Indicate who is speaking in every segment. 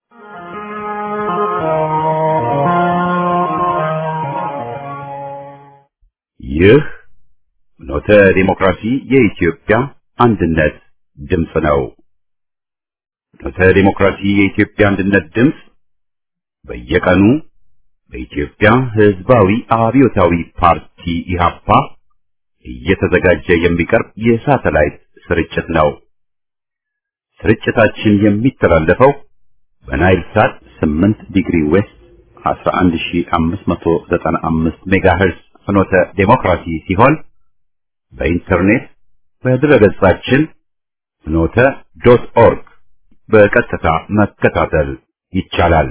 Speaker 1: ይህ ኖተ ዲሞክራሲ የኢትዮጵያ አንድነት ድምፅ ነው። ኖተ ዲሞክራሲ የኢትዮጵያ አንድነት ድምፅ በየቀኑ በኢትዮጵያ ሕዝባዊ አብዮታዊ ፓርቲ ኢህአፓ እየተዘጋጀ የሚቀርብ የሳተላይት ስርጭት ነው። ስርጭታችን የሚተላለፈው በናይል ሳት 8 ዲግሪ ዌስት 11595 ሜጋሄርዝ ፍኖተ ዴሞክራሲ ሲሆን በኢንተርኔት በድረገጻችን ፍኖተ ዶት ኦርግ በቀጥታ መከታተል ይቻላል።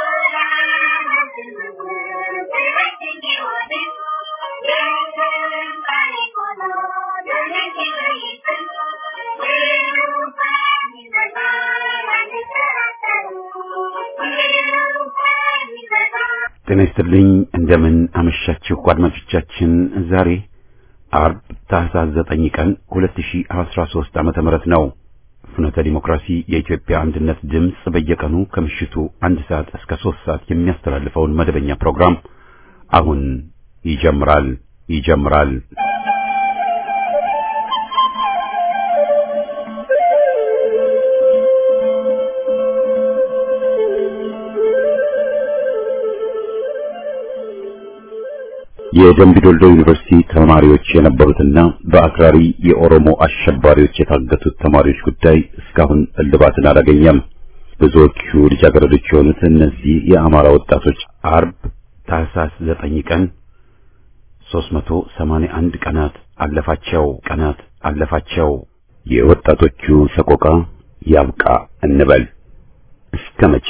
Speaker 1: ጤና ይስጥልኝ። እንደምን አመሻችሁ አድማጮቻችን። ዛሬ አርብ ታህሳስ 9 ቀን 2013 ዓመተ ምህረት ነው። ፍኖተ ዲሞክራሲ የኢትዮጵያ አንድነት ድምፅ በየቀኑ ከምሽቱ አንድ ሰዓት እስከ 3 ሰዓት የሚያስተላልፈውን መደበኛ ፕሮግራም አሁን ይጀምራል ይጀምራል። የደምቢ ዶልዶ ዩኒቨርሲቲ ተማሪዎች የነበሩትና በአክራሪ የኦሮሞ አሸባሪዎች የታገቱት ተማሪዎች ጉዳይ እስካሁን እልባትን አላገኘም። ብዙዎቹ ልጃገረዶች የሆኑት እነዚህ የአማራ ወጣቶች አርብ ታህሳስ ዘጠኝ ቀን 381 ቀናት አለፋቸው ቀናት አለፋቸው። የወጣቶቹ ሰቆቃ ያብቃ እንበል እስከ መቼ?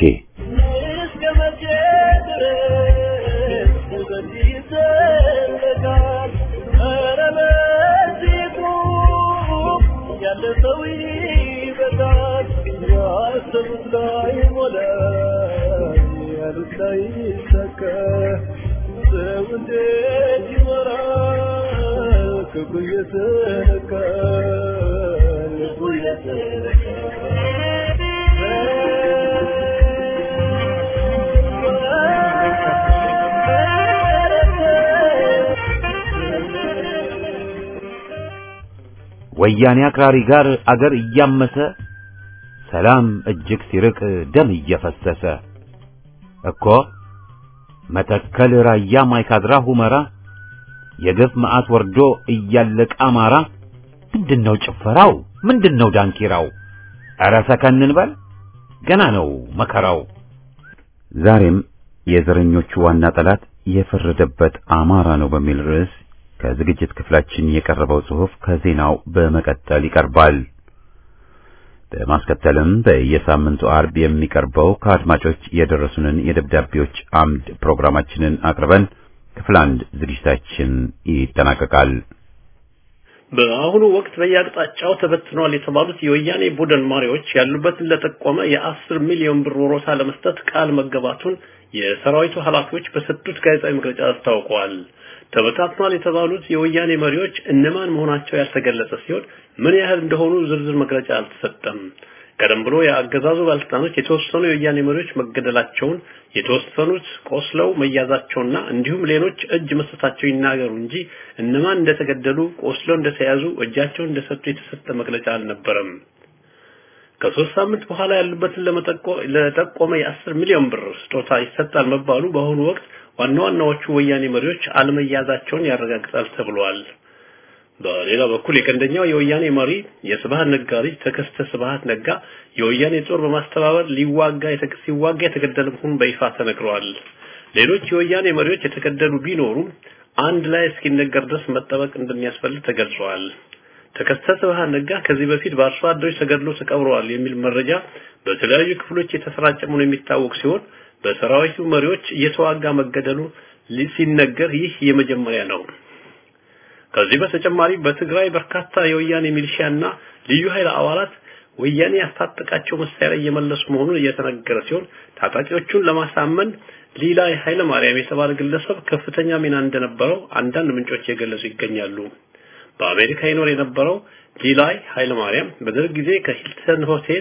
Speaker 1: ወያኔ አክራሪ ጋር አገር እያመሰ ሰላም እጅግ ሲርቅ ደም እየፈሰሰ እኮ መተከል፣ ራያ፣ ማይካድራ፣ ሁመራ የግፍ መዓት ወርዶ እያለቀ አማራ ምንድነው ጭፈራው? ምንድነው ዳንኪራው? ኧረ ሰከን እንበል ገና ነው መከራው። ዛሬም የዘረኞቹ ዋና ጠላት የፈረደበት አማራ ነው በሚል ርዕስ ከዝግጅት ክፍላችን የቀረበው ጽሑፍ ከዜናው በመቀጠል ይቀርባል። በማስከተልም በየሳምንቱ አርብ የሚቀርበው ከአድማጮች የደረሱንን የደብዳቤዎች አምድ ፕሮግራማችንን አቅርበን ክፍል አንድ ዝግጅታችን ይጠናቀቃል።
Speaker 2: በአሁኑ ወቅት በየአቅጣጫው ተበትነዋል የተባሉት የወያኔ ቡድን መሪዎች ያሉበትን ለጠቆመ የአስር ሚሊዮን ብር ወሮታ ለመስጠት ቃል መገባቱን የሰራዊቱ ኃላፊዎች በሰጡት ጋዜጣዊ መግለጫ አስታውቀዋል። ተበታትኗል የተባሉት የወያኔ መሪዎች እነማን መሆናቸው ያልተገለጸ ሲሆን ምን ያህል እንደሆኑ ዝርዝር መግለጫ አልተሰጠም። ቀደም ብሎ የአገዛዙ ባለስልጣኖች የተወሰኑ የወያኔ መሪዎች መገደላቸውን፣ የተወሰኑት ቆስለው መያዛቸውና እንዲሁም ሌሎች እጅ መስጠታቸው ይናገሩ እንጂ እነማን እንደተገደሉ፣ ቆስለው እንደተያዙ፣ እጃቸውን እንደሰጡ የተሰጠ መግለጫ አልነበረም። ከሶስት ሳምንት በኋላ ያሉበትን ለጠቆመ የአስር ሚሊዮን ብር ስጦታ ይሰጣል መባሉ በአሁኑ ወቅት ዋና ዋናዎቹ ወያኔ መሪዎች አለመያዛቸውን ያረጋግጣል ተብሏል። በሌላ በኩል የቀንደኛው የወያኔ መሪ የስብሃት ነጋ ልጅ ተከስተ ስብሃት ነጋ የወያኔ ጦር በማስተባበር ሊዋጋ ሲዋጋ የተገደለ መሆኑን በይፋ ተነግሯል። ሌሎች የወያኔ መሪዎች የተገደሉ ቢኖሩም አንድ ላይ እስኪነገር ድረስ መጠበቅ እንደሚያስፈልግ ተገልጿል። ተከስተ ስብሃት ነጋ ከዚህ በፊት በአርሶ አደሮች ተገድሎ ተቀብረዋል የሚል መረጃ በተለያዩ ክፍሎች የተሰራጨ መሆኑ የሚታወቅ ሲሆን በሰራዊቱ መሪዎች እየተዋጋ መገደሉ ሲነገር ይህ የመጀመሪያ ነው። ከዚህ በተጨማሪ በትግራይ በርካታ የወያኔ ሚሊሺያና ልዩ ኃይል አባላት ወያኔ ያስታጠቃቸው መሳሪያ እየመለሱ መሆኑን እየተነገረ ሲሆን ታጣቂዎቹን ለማሳመን ሊላይ ኃይለ ማርያም የተባለ ግለሰብ ከፍተኛ ሚና እንደነበረው አንዳንድ ምንጮች የገለጹ ይገኛሉ። በአሜሪካ ይኖር የነበረው ሊላይ ኃይለ ማርያም በደርግ ጊዜ ከሂልተን ሆቴል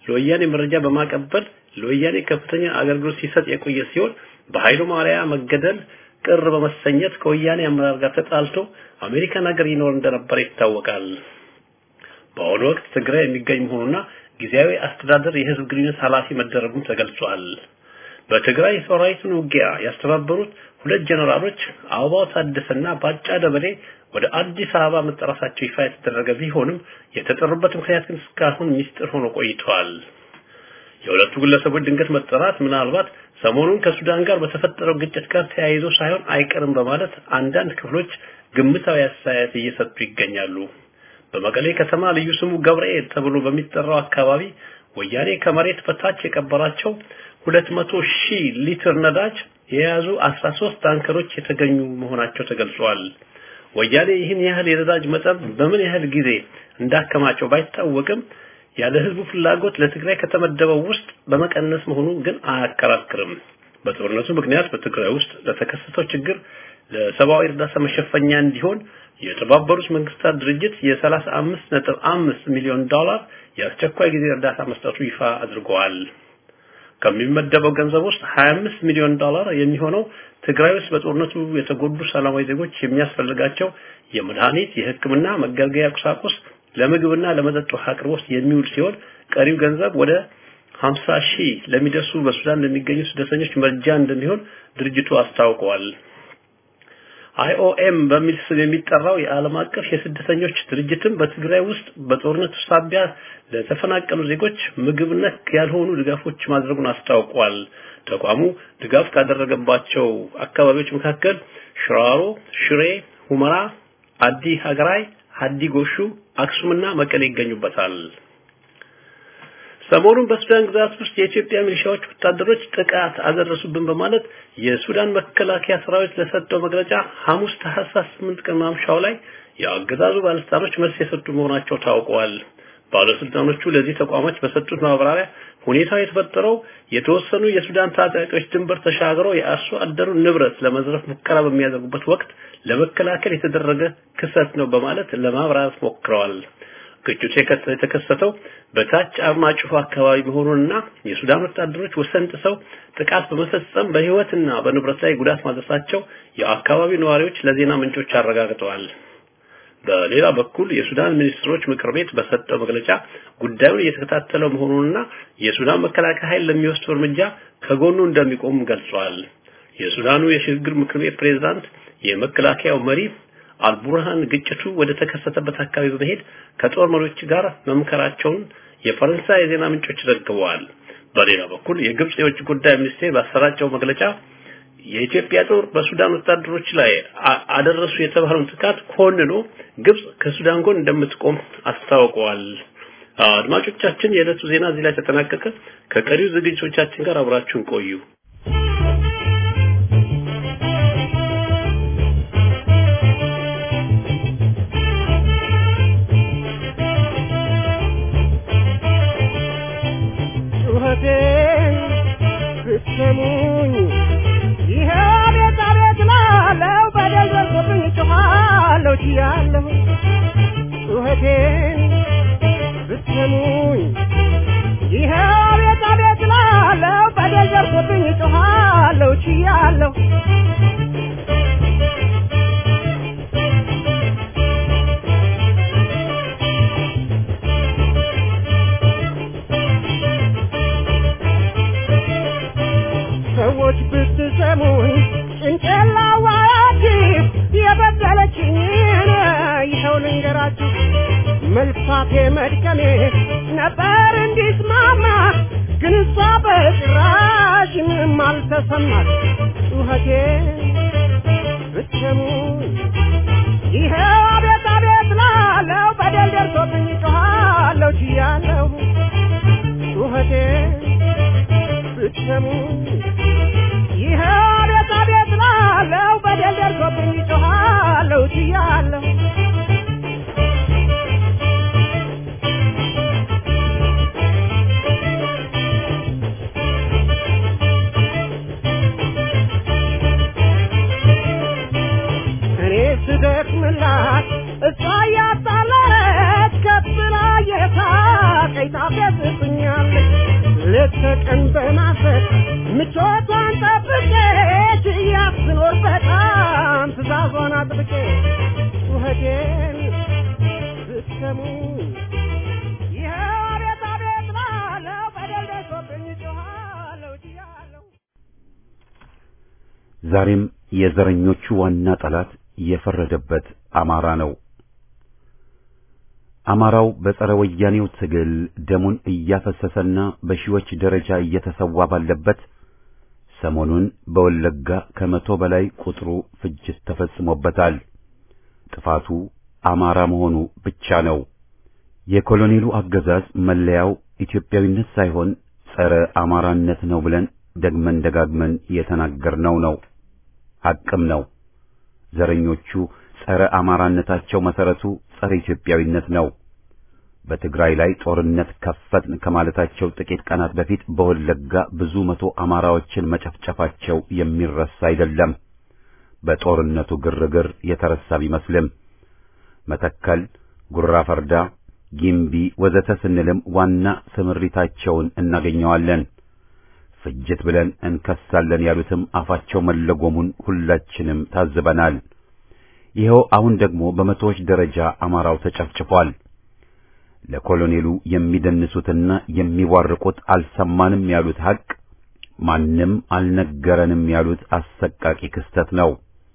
Speaker 2: ለወያኔ መረጃ በማቀበል ለወያኔ ከፍተኛ አገልግሎት ሲሰጥ የቆየ ሲሆን በኃይሉ ማርያ መገደል ቅር በመሰኘት ከወያኔ አመራር ጋር ተጣልቶ አሜሪካን ሀገር ይኖር እንደነበር ይታወቃል። በአሁኑ ወቅት ትግራይ የሚገኝ መሆኑና ጊዜያዊ አስተዳደር የህዝብ ግንኙነት ኃላፊ መደረጉም ተገልጿል። በትግራይ ሰራዊቱን ውጊያ ያስተባበሩት ሁለት ጀነራሎች አበባው ታደሰና ባጫ ደበሌ ወደ አዲስ አበባ መጠራታቸው ይፋ የተደረገ ቢሆንም የተጠሩበት ምክንያት ግን እስካሁን ሚስጥር ሆኖ ቆይቷል። የሁለቱ ግለሰቦች ድንገት መጠራት ምናልባት ሰሞኑን ከሱዳን ጋር በተፈጠረው ግጭት ጋር ተያይዞ ሳይሆን አይቀርም በማለት አንዳንድ ክፍሎች ግምታዊ አስተያየት እየሰጡ ይገኛሉ። በመቀሌ ከተማ ልዩ ስሙ ገብርኤል ተብሎ በሚጠራው አካባቢ ወያኔ ከመሬት በታች የቀበራቸው 200 ሺህ ሊትር ነዳጅ የያዙ 13 ታንከሮች የተገኙ መሆናቸው ተገልጿል። ወያኔ ይህን ያህል የነዳጅ መጠን በምን ያህል ጊዜ እንዳከማቸው ባይታወቅም ያለ ህዝቡ ፍላጎት ለትግራይ ከተመደበው ውስጥ በመቀነስ መሆኑ ግን አያከራክርም። በጦርነቱ ምክንያት በትግራይ ውስጥ ለተከሰተው ችግር ለሰብአዊ እርዳታ መሸፈኛ እንዲሆን የተባበሩት መንግስታት ድርጅት የ35.5 ሚሊዮን ዶላር የአስቸኳይ ጊዜ እርዳታ መስጠቱ ይፋ አድርገዋል። ከሚመደበው ገንዘብ ውስጥ 25 ሚሊዮን ዶላር የሚሆነው ትግራይ ውስጥ በጦርነቱ የተጎዱ ሰላማዊ ዜጎች የሚያስፈልጋቸው የመድኃኒት፣ የሕክምና መገልገያ ቁሳቁስ፣ ለምግብና ለመጠጥ ውሃ አቅርቦት የሚውል ሲሆን ቀሪው ገንዘብ ወደ 50 ሺህ ለሚደርሱ በሱዳን ለሚገኙ ስደተኞች መርጃ እንደሚሆን ድርጅቱ አስታውቀዋል። አይኦኤም በሚል ስም የሚጠራው የዓለም አቀፍ የስደተኞች ድርጅትም በትግራይ ውስጥ በጦርነቱ ሳቢያ ለተፈናቀሉ ዜጎች ምግብ ነክ ያልሆኑ ድጋፎች ማድረጉን አስታውቋል። ተቋሙ ድጋፍ ካደረገባቸው አካባቢዎች መካከል ሽራሮ፣ ሽሬ፣ ሁመራ፣ አዲ ሀገራይ፣ ሀዲ ጎሹ፣ አክሱምና መቀሌ ይገኙበታል። ሰሞኑን በሱዳን ግዛት ውስጥ የኢትዮጵያ ሚሊሻዎች ወታደሮች ጥቃት አደረሱብን በማለት የሱዳን መከላከያ ሰራዊት ለሰጠው መግለጫ ሐሙስ ታህሳስ 8 ቀን ማምሻው ላይ የአገዛዙ ባለስልጣኖች መልስ የሰጡ መሆናቸው ታውቀዋል። ባለስልጣኖቹ ለዚህ ተቋሞች በሰጡት ማብራሪያ ሁኔታው የተፈጠረው የተወሰኑ የሱዳን ታጣቂዎች ድንበር ተሻግረው የአርሶ አደሩን ንብረት ለመዝረፍ ሙከራ በሚያደርጉበት ወቅት ለመከላከል የተደረገ ክስተት ነው በማለት ለማብራራት ሞክረዋል። ግጭቱ የተከሰተው በታች አርማጭሆ አካባቢ መሆኑንና የሱዳን ወታደሮች ወሰን ጥሰው ጥቃት በመፈጸም በህይወትና በንብረት ላይ ጉዳት ማድረሳቸው የአካባቢው ነዋሪዎች ለዜና ምንጮች አረጋግጠዋል። በሌላ በኩል የሱዳን ሚኒስትሮች ምክር ቤት በሰጠው መግለጫ ጉዳዩን እየተከታተለው መሆኑንና የሱዳን መከላከያ ኃይል ለሚወስደው እርምጃ ከጎኑ እንደሚቆም ገልጿል። የሱዳኑ የሽግግር ምክር ቤት ፕሬዝዳንት የመከላከያው መሪ አልቡርሃን ግጭቱ ወደ ተከሰተበት አካባቢ በመሄድ ከጦር መሪዎች ጋር መምከራቸውን የፈረንሳይ የዜና ምንጮች ዘግበዋል። በሌላ በኩል የግብጽ የውጭ ጉዳይ ሚኒስቴር ባሰራጨው መግለጫ የኢትዮጵያ ጦር በሱዳን ወታደሮች ላይ አደረሱ የተባለውን ጥቃት ኮንኖ ግብጽ ከሱዳን ጎን እንደምትቆም አስታውቀዋል። አድማጮቻችን፣ የዕለቱ ዜና እዚህ ላይ ተጠናቀቀ። ከቀሪው ዝግጅቶቻችን ጋር አብራችሁን ቆዩ።
Speaker 3: ጩኸቴን ብትሰሙኝ ይሄ ቤት አቤት ላለው በደል ደርሶብኝ ጮኻለሁ ችያለሁ ጩኸቴን ብትሰሙኝ ይሄ ቤት አቤት ላለው በደል ደርሶብኝ ጮኻለሁ ችያለሁ ሰዎች ብትሰሙኝ ጭንቅላዋያችሁ የበደለችኝን ይኸው ልንገራችሁ። መልፋቴ መድከሜ ነበር እንዲስማማ ግን እሷ በጭራሽ ምንም አልተሰማት። ጩኸቴ ብትሰሙኝ ይኸው አቤት አቤት ላለው በደል ደርሶብኝ ጮኻለሁ ችያለሁ ጩኸቴ ብትሰሙኝ ይኸ አቤት አቤት ላለው በደል ደርሶብኝ ጮኻለሁ ችያለሁ እኔ ስደክምላት እሷ እያጣለች ከፍ ብላ የሳቀኝ ታፌዝብኛለች ሌት ተቀን በማሰብ ምቾቷን ጠብቄ ችያት ስኖር በጣም ትእዛዟን አጥብቄ ጩኸቴን ብትሰሙ ይኸው አቤት አቤት እላለሁ በደል ደርሶብኝ ጮኻለሁ ችያለሁ
Speaker 1: ዛሬም የዘረኞቹ ዋና ጠላት የፈረደበት አማራ ነው። አማራው በጸረ ወያኔው ትግል ደሙን እያፈሰሰና በሺዎች ደረጃ እየተሰዋ ባለበት ሰሞኑን በወለጋ ከመቶ በላይ ቁጥሩ ፍጅት ተፈጽሞበታል። ጥፋቱ አማራ መሆኑ ብቻ ነው። የኮሎኔሉ አገዛዝ መለያው ኢትዮጵያዊነት ሳይሆን ጸረ አማራነት ነው ብለን ደግመን ደጋግመን የተናገርነው ነው። ሐቅም ነው። ዘረኞቹ ጸረ አማራነታቸው መሰረቱ ጸረ ኢትዮጵያዊነት ነው። በትግራይ ላይ ጦርነት ከፈትን ከማለታቸው ጥቂት ቀናት በፊት በወለጋ ብዙ መቶ አማራዎችን መጨፍጨፋቸው የሚረሳ አይደለም። በጦርነቱ ግርግር የተረሳ ቢመስልም መተከል፣ ጉራ ፈርዳ፣ ጊምቢ ወዘተ ስንልም ዋና ስምሪታቸውን እናገኘዋለን። ፍጅት ብለን እንከሳለን ያሉትም አፋቸው መለጎሙን ሁላችንም ታዝበናል። ይኸው አሁን ደግሞ በመቶዎች ደረጃ አማራው ተጨፍጭፏል። ለኮሎኔሉ የሚደንሱትና የሚዋርቁት አልሰማንም ያሉት ሐቅ፣ ማንም አልነገረንም ያሉት አሰቃቂ ክስተት ነው።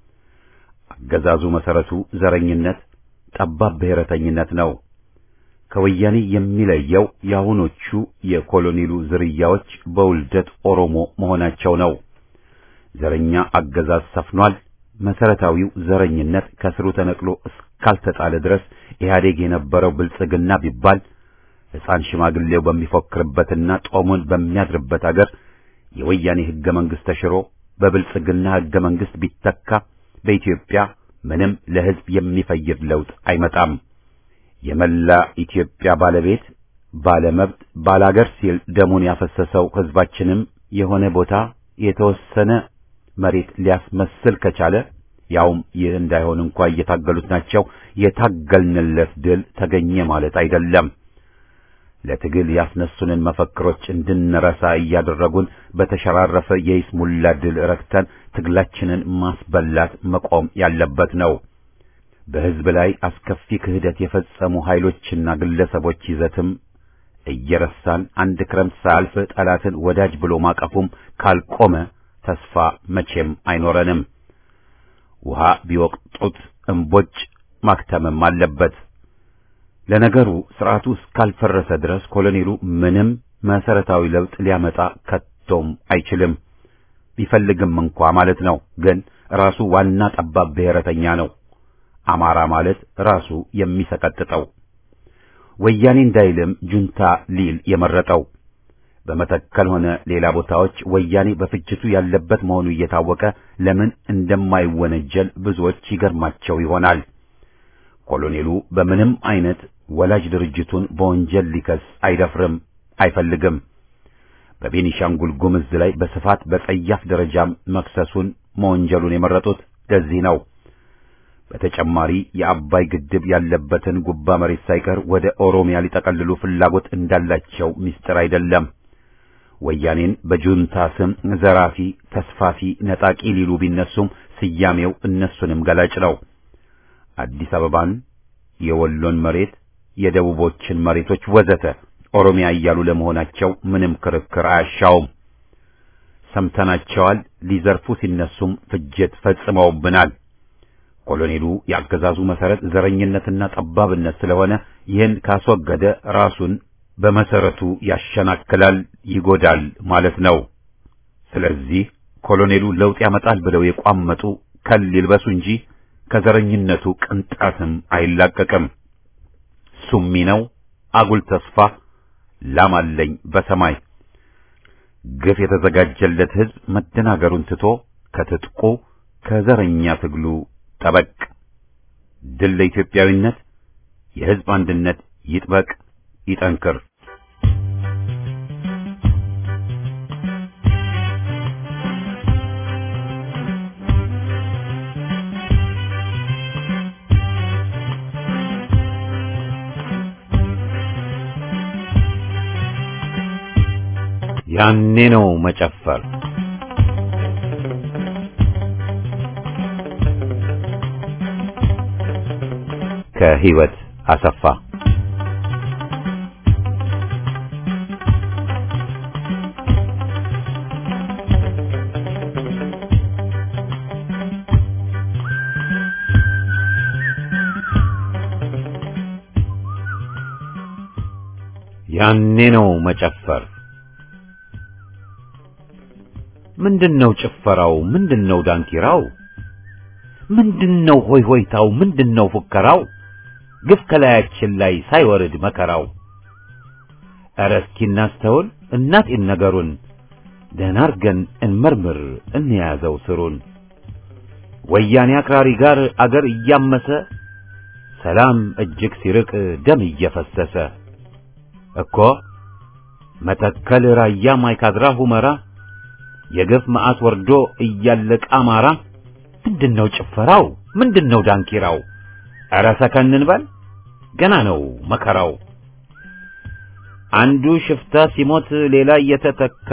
Speaker 1: አገዛዙ መሰረቱ ዘረኝነት፣ ጠባብ ብሔረተኝነት ነው። ከወያኔ የሚለየው የአሁኖቹ የኮሎኔሉ ዝርያዎች በውልደት ኦሮሞ መሆናቸው ነው። ዘረኛ አገዛዝ ሰፍኗል። መሰረታዊው ዘረኝነት ከስሩ ተነቅሎ እስካልተጣለ ድረስ ኢህአዴግ የነበረው ብልጽግና ቢባል ሕፃን ሽማግሌው በሚፎክርበትና ጦሙን በሚያድርበት አገር የወያኔ ሕገ መንግሥት ተሽሮ በብልጽግና ሕገ መንግሥት ቢተካ በኢትዮጵያ ምንም ለሕዝብ የሚፈይድ ለውጥ አይመጣም። የመላ ኢትዮጵያ ባለቤት ባለመብት ባላገር ሲል ደሙን ያፈሰሰው ሕዝባችንም የሆነ ቦታ የተወሰነ መሬት ሊያስመስል ከቻለ ያውም ይህ እንዳይሆን እንኳ እየታገሉት ናቸው። የታገልንለት ድል ተገኘ ማለት አይደለም። ለትግል ያስነሱንን መፈክሮች እንድንረሳ እያደረጉን በተሸራረፈ የይስሙላ ድል ረክተን ትግላችንን ማስበላት መቆም ያለበት ነው። በሕዝብ ላይ አስከፊ ክህደት የፈጸሙ ኃይሎችና ግለሰቦች ይዘትም እየረሳን አንድ ክረምት ሳያልፍ ጠላትን ወዳጅ ብሎ ማቀፉም ካልቆመ ተስፋ መቼም አይኖረንም። ውሃ ቢወቅጡት እምቦጭ ማክተምም አለበት። ለነገሩ ስርዓቱ እስካልፈረሰ ድረስ ኮሎኔሉ ምንም መሰረታዊ ለውጥ ሊያመጣ ከቶም አይችልም። ቢፈልግም እንኳ ማለት ነው። ግን ራሱ ዋና ጠባብ ብሔረተኛ ነው። አማራ ማለት ራሱ የሚሰቀጥጠው ወያኔ እንዳይልም ጁንታ ሊል የመረጠው በመተከል ሆነ ሌላ ቦታዎች ወያኔ በፍጅቱ ያለበት መሆኑ እየታወቀ ለምን እንደማይወነጀል ብዙዎች ይገርማቸው ይሆናል። ኮሎኔሉ በምንም አይነት ወላጅ ድርጅቱን በወንጀል ሊከስ አይደፍርም፣ አይፈልግም። በቤኒሻንጉል ጉምዝ ላይ በስፋት በጸያፍ ደረጃም መክሰሱን መወንጀሉን የመረጡት ለዚህ ነው። በተጨማሪ የአባይ ግድብ ያለበትን ጉባ መሬት ሳይቀር ወደ ኦሮሚያ ሊጠቀልሉ ፍላጎት እንዳላቸው ምስጢር አይደለም። ወያኔን በጁንታ ስም ዘራፊ፣ ተስፋፊ፣ ነጣቂ ሊሉ ቢነሱም ስያሜው እነሱንም ገላጭ ነው። አዲስ አበባን፣ የወሎን መሬት፣ የደቡቦችን መሬቶች ወዘተ ኦሮሚያ እያሉ ለመሆናቸው ምንም ክርክር አያሻውም። ሰምተናቸዋል። ሊዘርፉ ሲነሱም ፍጅት ፈጽመውብናል። ኮሎኔሉ የአገዛዙ መሰረት ዘረኝነትና ጠባብነት ስለሆነ ይህን ካስወገደ ራሱን በመሰረቱ ያሸናክላል፣ ይጎዳል ማለት ነው። ስለዚህ ኮሎኔሉ ለውጥ ያመጣል ብለው የቋመጡ ከል ይልበሱ እንጂ ከዘረኝነቱ ቅንጣትም አይላቀቅም። ሱሚ ነው፣ አጉል ተስፋ፣ ላም አለኝ በሰማይ ግፍ የተዘጋጀለት ሕዝብ መደናገሩን ትቶ ከትጥቁ ከዘረኛ ትግሉ ጠበቅ። ድል ለኢትዮጵያዊነት፣ የሕዝብ አንድነት ይጥበቅ ይጠንክር። ያኔ ነው መጨፈር። ከህይወት አሰፋ ያኔ ነው መጨፈር። ምንድነው ጭፈራው? ምንድነው ዳንኪራው? ምንድነው ሆይ ሆይታው? ምንድነው ፉከራው? ግፍ ከላያችን ላይ ሳይወርድ መከራው። ኧረ እስኪ እናስተውል እናጤን ነገሩን ደህና አርገን እንመርምር እንያዘው ስሩን። ወያኔ አክራሪ ጋር አገር እያመሰ ሰላም እጅግ ሲርቅ ደም እየፈሰሰ እኮ መተከል፣ ራያ፣ ማይካድራ፣ ሁመራ የግፍ መዓት ወርዶ እያለቀ አማራ። ምንድነው ጭፈራው? ምንድነው ዳንኪራው? ኧረ ሰከን እንበል ገና ነው መከራው። አንዱ ሽፍታ ሲሞት ሌላ እየተተካ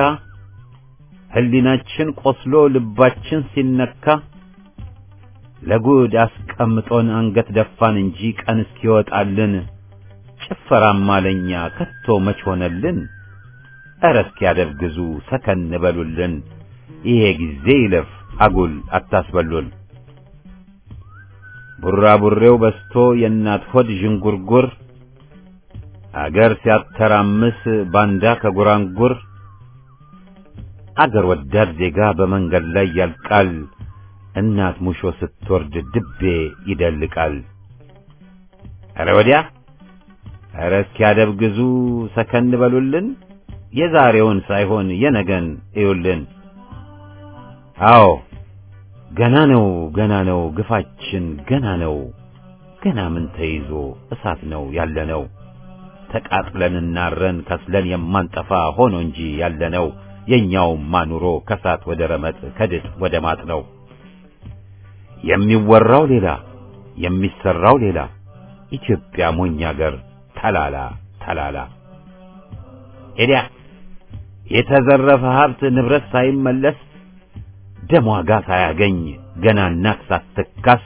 Speaker 1: ህሊናችን ቆስሎ ልባችን ሲነካ ለጉድ አስቀምጦን አንገት ደፋን እንጂ ቀን እስኪወጣልን ጭፈራማ ለኛ ከቶ መች ሆነልን? ኧረ እስኪያደርግዙ ሰከን በሉልን፣ ይሄ ጊዜ ይለፍ አጉል አታስበሉን። ቡራቡሬው በስቶ የእናት ሆድ ዥንጉርጉር አገር ሲያተራምስ ባንዳ ከጉራንጉር አገር ወዳድ ዜጋ በመንገድ ላይ ያልቃል። እናት ሙሾ ስትወርድ ድቤ ይደልቃል። ኧረ ወዲያ ኧረ እስኪያደብግዙ ሰከን በሉልን፣ የዛሬውን ሳይሆን የነገን እዩልን። አዎ ገና ነው ገና ነው ግፋችን ገና ነው ገና ምን ተይዞ እሳት ነው ያለነው ተቃጥለን እናረን ከስለን የማንጠፋ ሆኖ እንጂ ያለነው የኛውማ ኑሮ ከሳት ወደ ረመጥ ከድጥ ወደ ማጥ ነው። የሚወራው ሌላ የሚሰራው ሌላ ኢትዮጵያ ሞኝ አገር ተላላ ተላላ ሄዲያ የተዘረፈ ሀብት ንብረት ሳይመለስ ደም ዋጋ ሳያገኝ ገና እናት ሳትካስ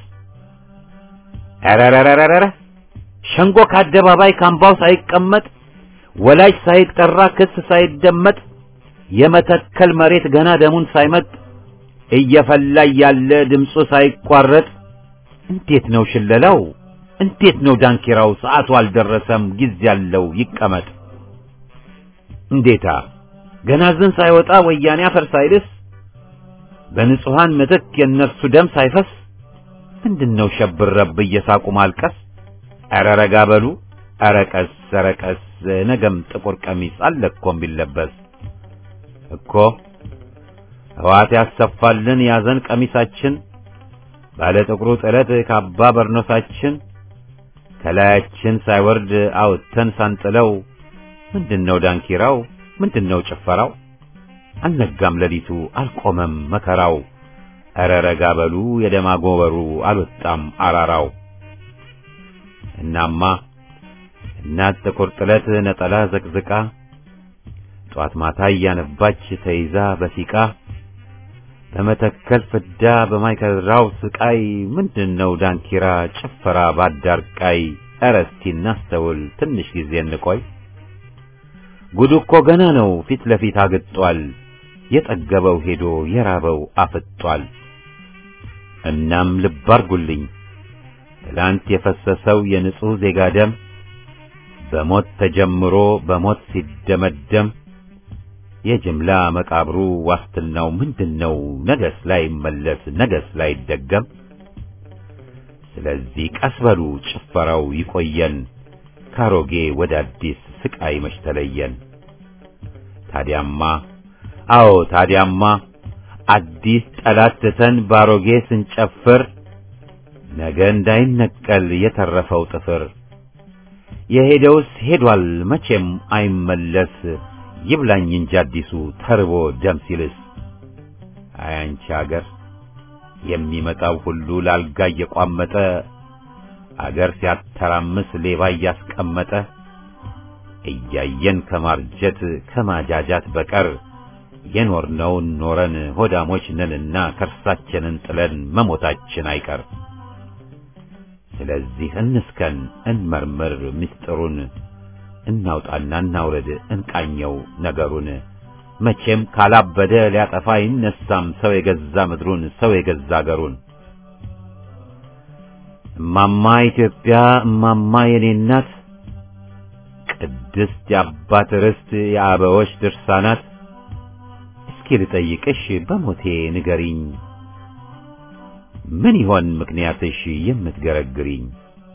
Speaker 1: ኧረረረረረ ሸንጎ ከአደባባይ ካምባው ሳይቀመጥ ወላጅ ሳይጠራ ክስ ሳይደመጥ የመተከል መሬት ገና ደሙን ሳይመጥ እየፈላ ያለ ድምፁ ሳይቋረጥ እንዴት ነው ሽለላው? እንዴት ነው ዳንኪራው? ሰዓቱ አልደረሰም ጊዜ ያለው ይቀመጥ። እንዴታ ገና ዝን ሳይወጣ ወያኔ አፈር ሳይልስ በንጹሃን ምትክ የእነርሱ ደም ሳይፈስ ምንድነው ሸብረብ እየሳቁ ማልቀስ? ኧረ ረጋ በሉ ኧረ ቀስ ኧረ ቀስ ነገም ጥቁር ቀሚስ አለ እኮ ቢለበስ እኮ ሕዋት ያሰፋልን ያዘን ቀሚሳችን ባለ ጥቁሩ ጥለት ካባ በርኖሳችን ከላያችን ሳይወርድ አውጥተን ሳንጥለው ምንድነው ዳንኪራው? ምንድነው ጭፈራው? አልነጋም ሌሊቱ አልቆመም መከራው። ኧረ ረጋ በሉ የደም አጎበሩ አልወጣም አራራው። እናማ እናት ጥቁር ጥለት ነጠላ ዘቅዝቃ ጧት ማታ እያነባች ተይዛ በሲቃ በመተከል ፍዳ በማይከድራው ስቃይ ምንድነው ዳንኪራ ጭፈራ ባዳርቃይ? ኧረ እስቲ እናስተውል ትንሽ ጊዜ እንቆይ። ጉዱ እኮ ገና ነው ፊት ለፊት አግጧል። የጠገበው ሄዶ የራበው አፍጧል። እናም ልብ አርጉልኝ ትላንት የፈሰሰው የንጹሕ ዜጋ ደም በሞት ተጀምሮ በሞት ሲደመደም የጅምላ መቃብሩ ዋስትናው ምንድነው? ነገስ ላይ መለስ ነገስ ላይ ደገም። ስለዚህ ቀስ በሉ ጭፈራው ይቆየን፣ ካሮጌ ወደ አዲስ ስቃይ መች ተለየን። ታዲያማ አዎ ታዲያማ አዲስ ጠላት ትተን ባሮጌ ስንጨፍር ነገ እንዳይነቀል የተረፈው ጥፍር የሄደውስ ሄዷል መቼም አይመለስ ይብላኝ እንጂ አዲሱ ተርቦ ደም ሲልስ አያንቺ አገር የሚመጣው ሁሉ ላልጋ እየቋመጠ አገር ሲያተራምስ ሌባ እያስቀመጠ እያየን ከማርጀት ከማጃጃት በቀር የኖርነውን ኖረን ሆዳሞች ነንና ከርሳችንን ጥለን መሞታችን አይቀር። ስለዚህ እንስከን፣ እንመርምር ምስጢሩን፣ እናውጣና እናውረድ፣ እንቃኘው ነገሩን። መቼም ካላበደ ሊያጠፋ አይነሳም ሰው የገዛ ምድሩን ሰው የገዛ አገሩን። እማማ ኢትዮጵያ እማማ የኔ እናት ቅድስት የአባት ርስት የአበዎች ድርሳናት እስኪ ልጠይቅሽ በሞቴ ንገሪኝ ምን ይሆን ምክንያትሽ የምትገረግሪኝ?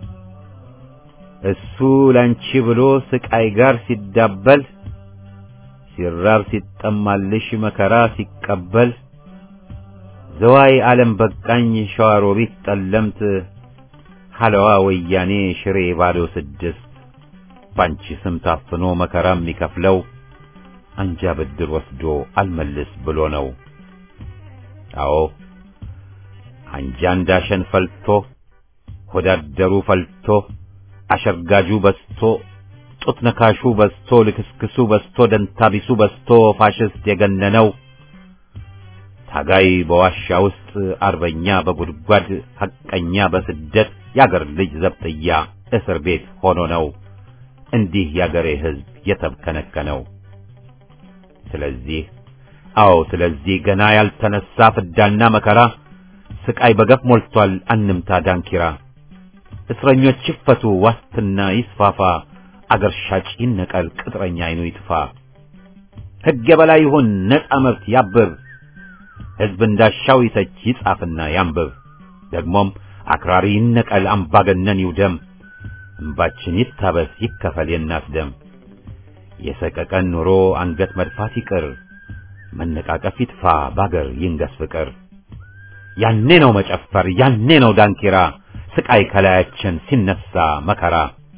Speaker 1: እሱ ላንቺ ብሎ ስቃይ ጋር ሲዳበል ሲራብ ሲጠማልሽ መከራ ሲቀበል ዘዋይ ዓለም በቃኝ ሸዋሮቢት ጠለምት ሐለዋ ወያኔ ሽሬ ባዶ ስድስት ባንቺ ስም ታፍኖ መከራ የሚከፍለው አንጃ ብድር ወስዶ አልመልስ ብሎ ነው። አዎ አንጃ እንዳሸን ፈልቶ ሆዳደሩ ፈልቶ አሸርጋጁ በስቶ ጡት ነካሹ በስቶ ልክስክሱ በስቶ ደንታቢሱ በስቶ ፋሽስት የገነነው ታጋይ በዋሻ ውስጥ አርበኛ በጉድጓድ ሐቀኛ በስደት ያገር ልጅ ዘብጥያ እስር ቤት ሆኖ ነው እንዲህ ያገሬ ሕዝብ የተብከነከነው። ስለዚህ አዎ ስለዚህ ገና ያልተነሳ ፍዳና መከራ ስቃይ በገፍ ሞልቷል አንምታ ዳንኪራ። እስረኞች ይፈቱ ዋስትና ይስፋፋ አገር ሻጭ ይነቀል ቅጥረኛ አይኑ ይጥፋ። ሕግ የበላይ ይሁን ነፃ መብት ያብብ ሕዝብ እንዳሻው ይተች ይጻፍና ያንብብ። ደግሞም አክራሪ ይነቀል አምባገነን ይውደም። እንባችን ይታበስ ይከፈል የእናት ደም። የሰቀቀን ኑሮ አንገት መድፋት ይቅር መነቃቀፍ ይጥፋ ባገር ይንገስ ፍቅር። ያኔ ነው መጨፈር ያኔ ነው ዳንኪራ ስቃይ ከላያችን ሲነሳ መከራ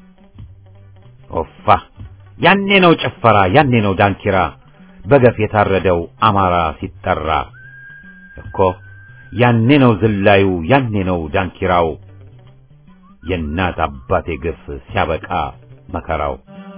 Speaker 1: ኦፋ ያኔ ነው ጭፈራ ያኔ ነው ዳንኪራ በገፍ የታረደው አማራ ሲጠራ እኮ ያኔ ነው ዝላዩ ያኔ ነው ዳንኪራው የእናት አባቴ ግፍ ሲያበቃ መከራው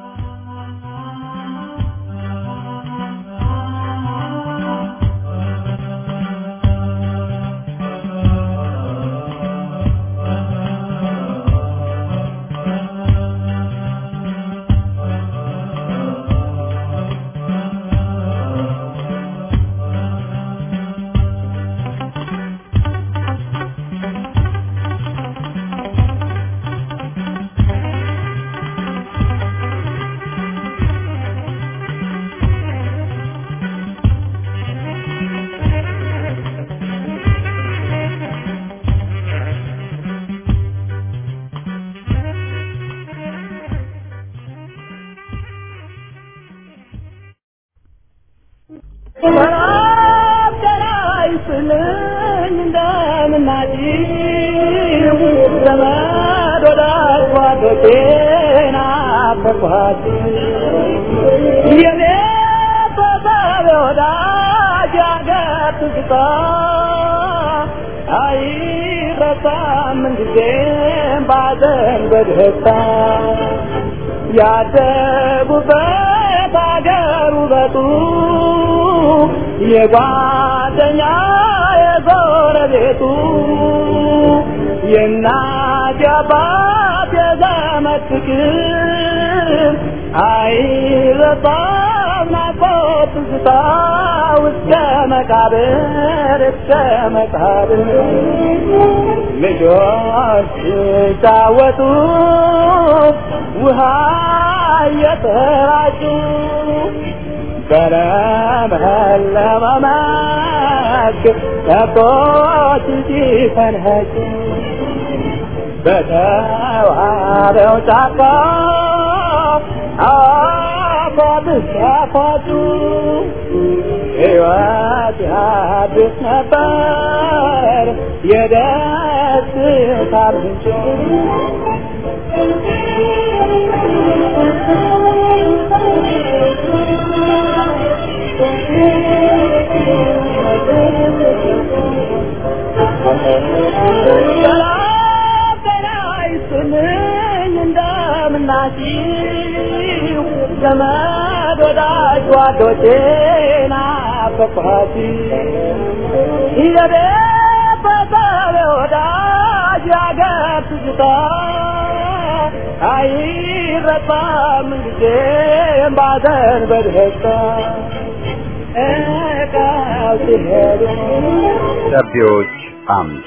Speaker 3: ያደጉበት አገር ውበቱ የጓደኛ የጎረቤቱ የእናት የአባት የዘመድ ፍቅር አይረሳም ናፍቆት ትዝታ እስከ መቃብር እስከ መቃብር ልጆች ሲጫወቱ ውሃ እየተራጩ በለመለመ መስክ ከብቶች ሲፈንኸጩ በተዋበው ጫካ አፏት ሲያፏጩ ሕይወት ያድስ ነበር የደስታ ምንጭ ሰላም ጤና ይስጥልኝ እንደምናችሁ ዘመድ ወዳጅ ጓዶቼ ናፈቅኋት የቤተሰብ ወዳጅ ያገር ትዝታ አይረሳም ጊዜም ባዘን በደስታ እቃው ሲሄዱ
Speaker 1: ደብዳቤዎች አምድ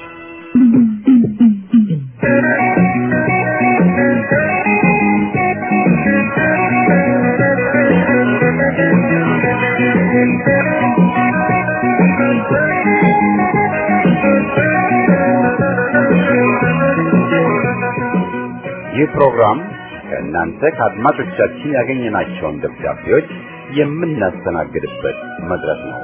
Speaker 1: ይህ ፕሮግራም ከእናንተ ከአድማጮቻችን ያገኘናቸውን ደብዳቤዎች የምናስተናግድበት መድረክ ነው።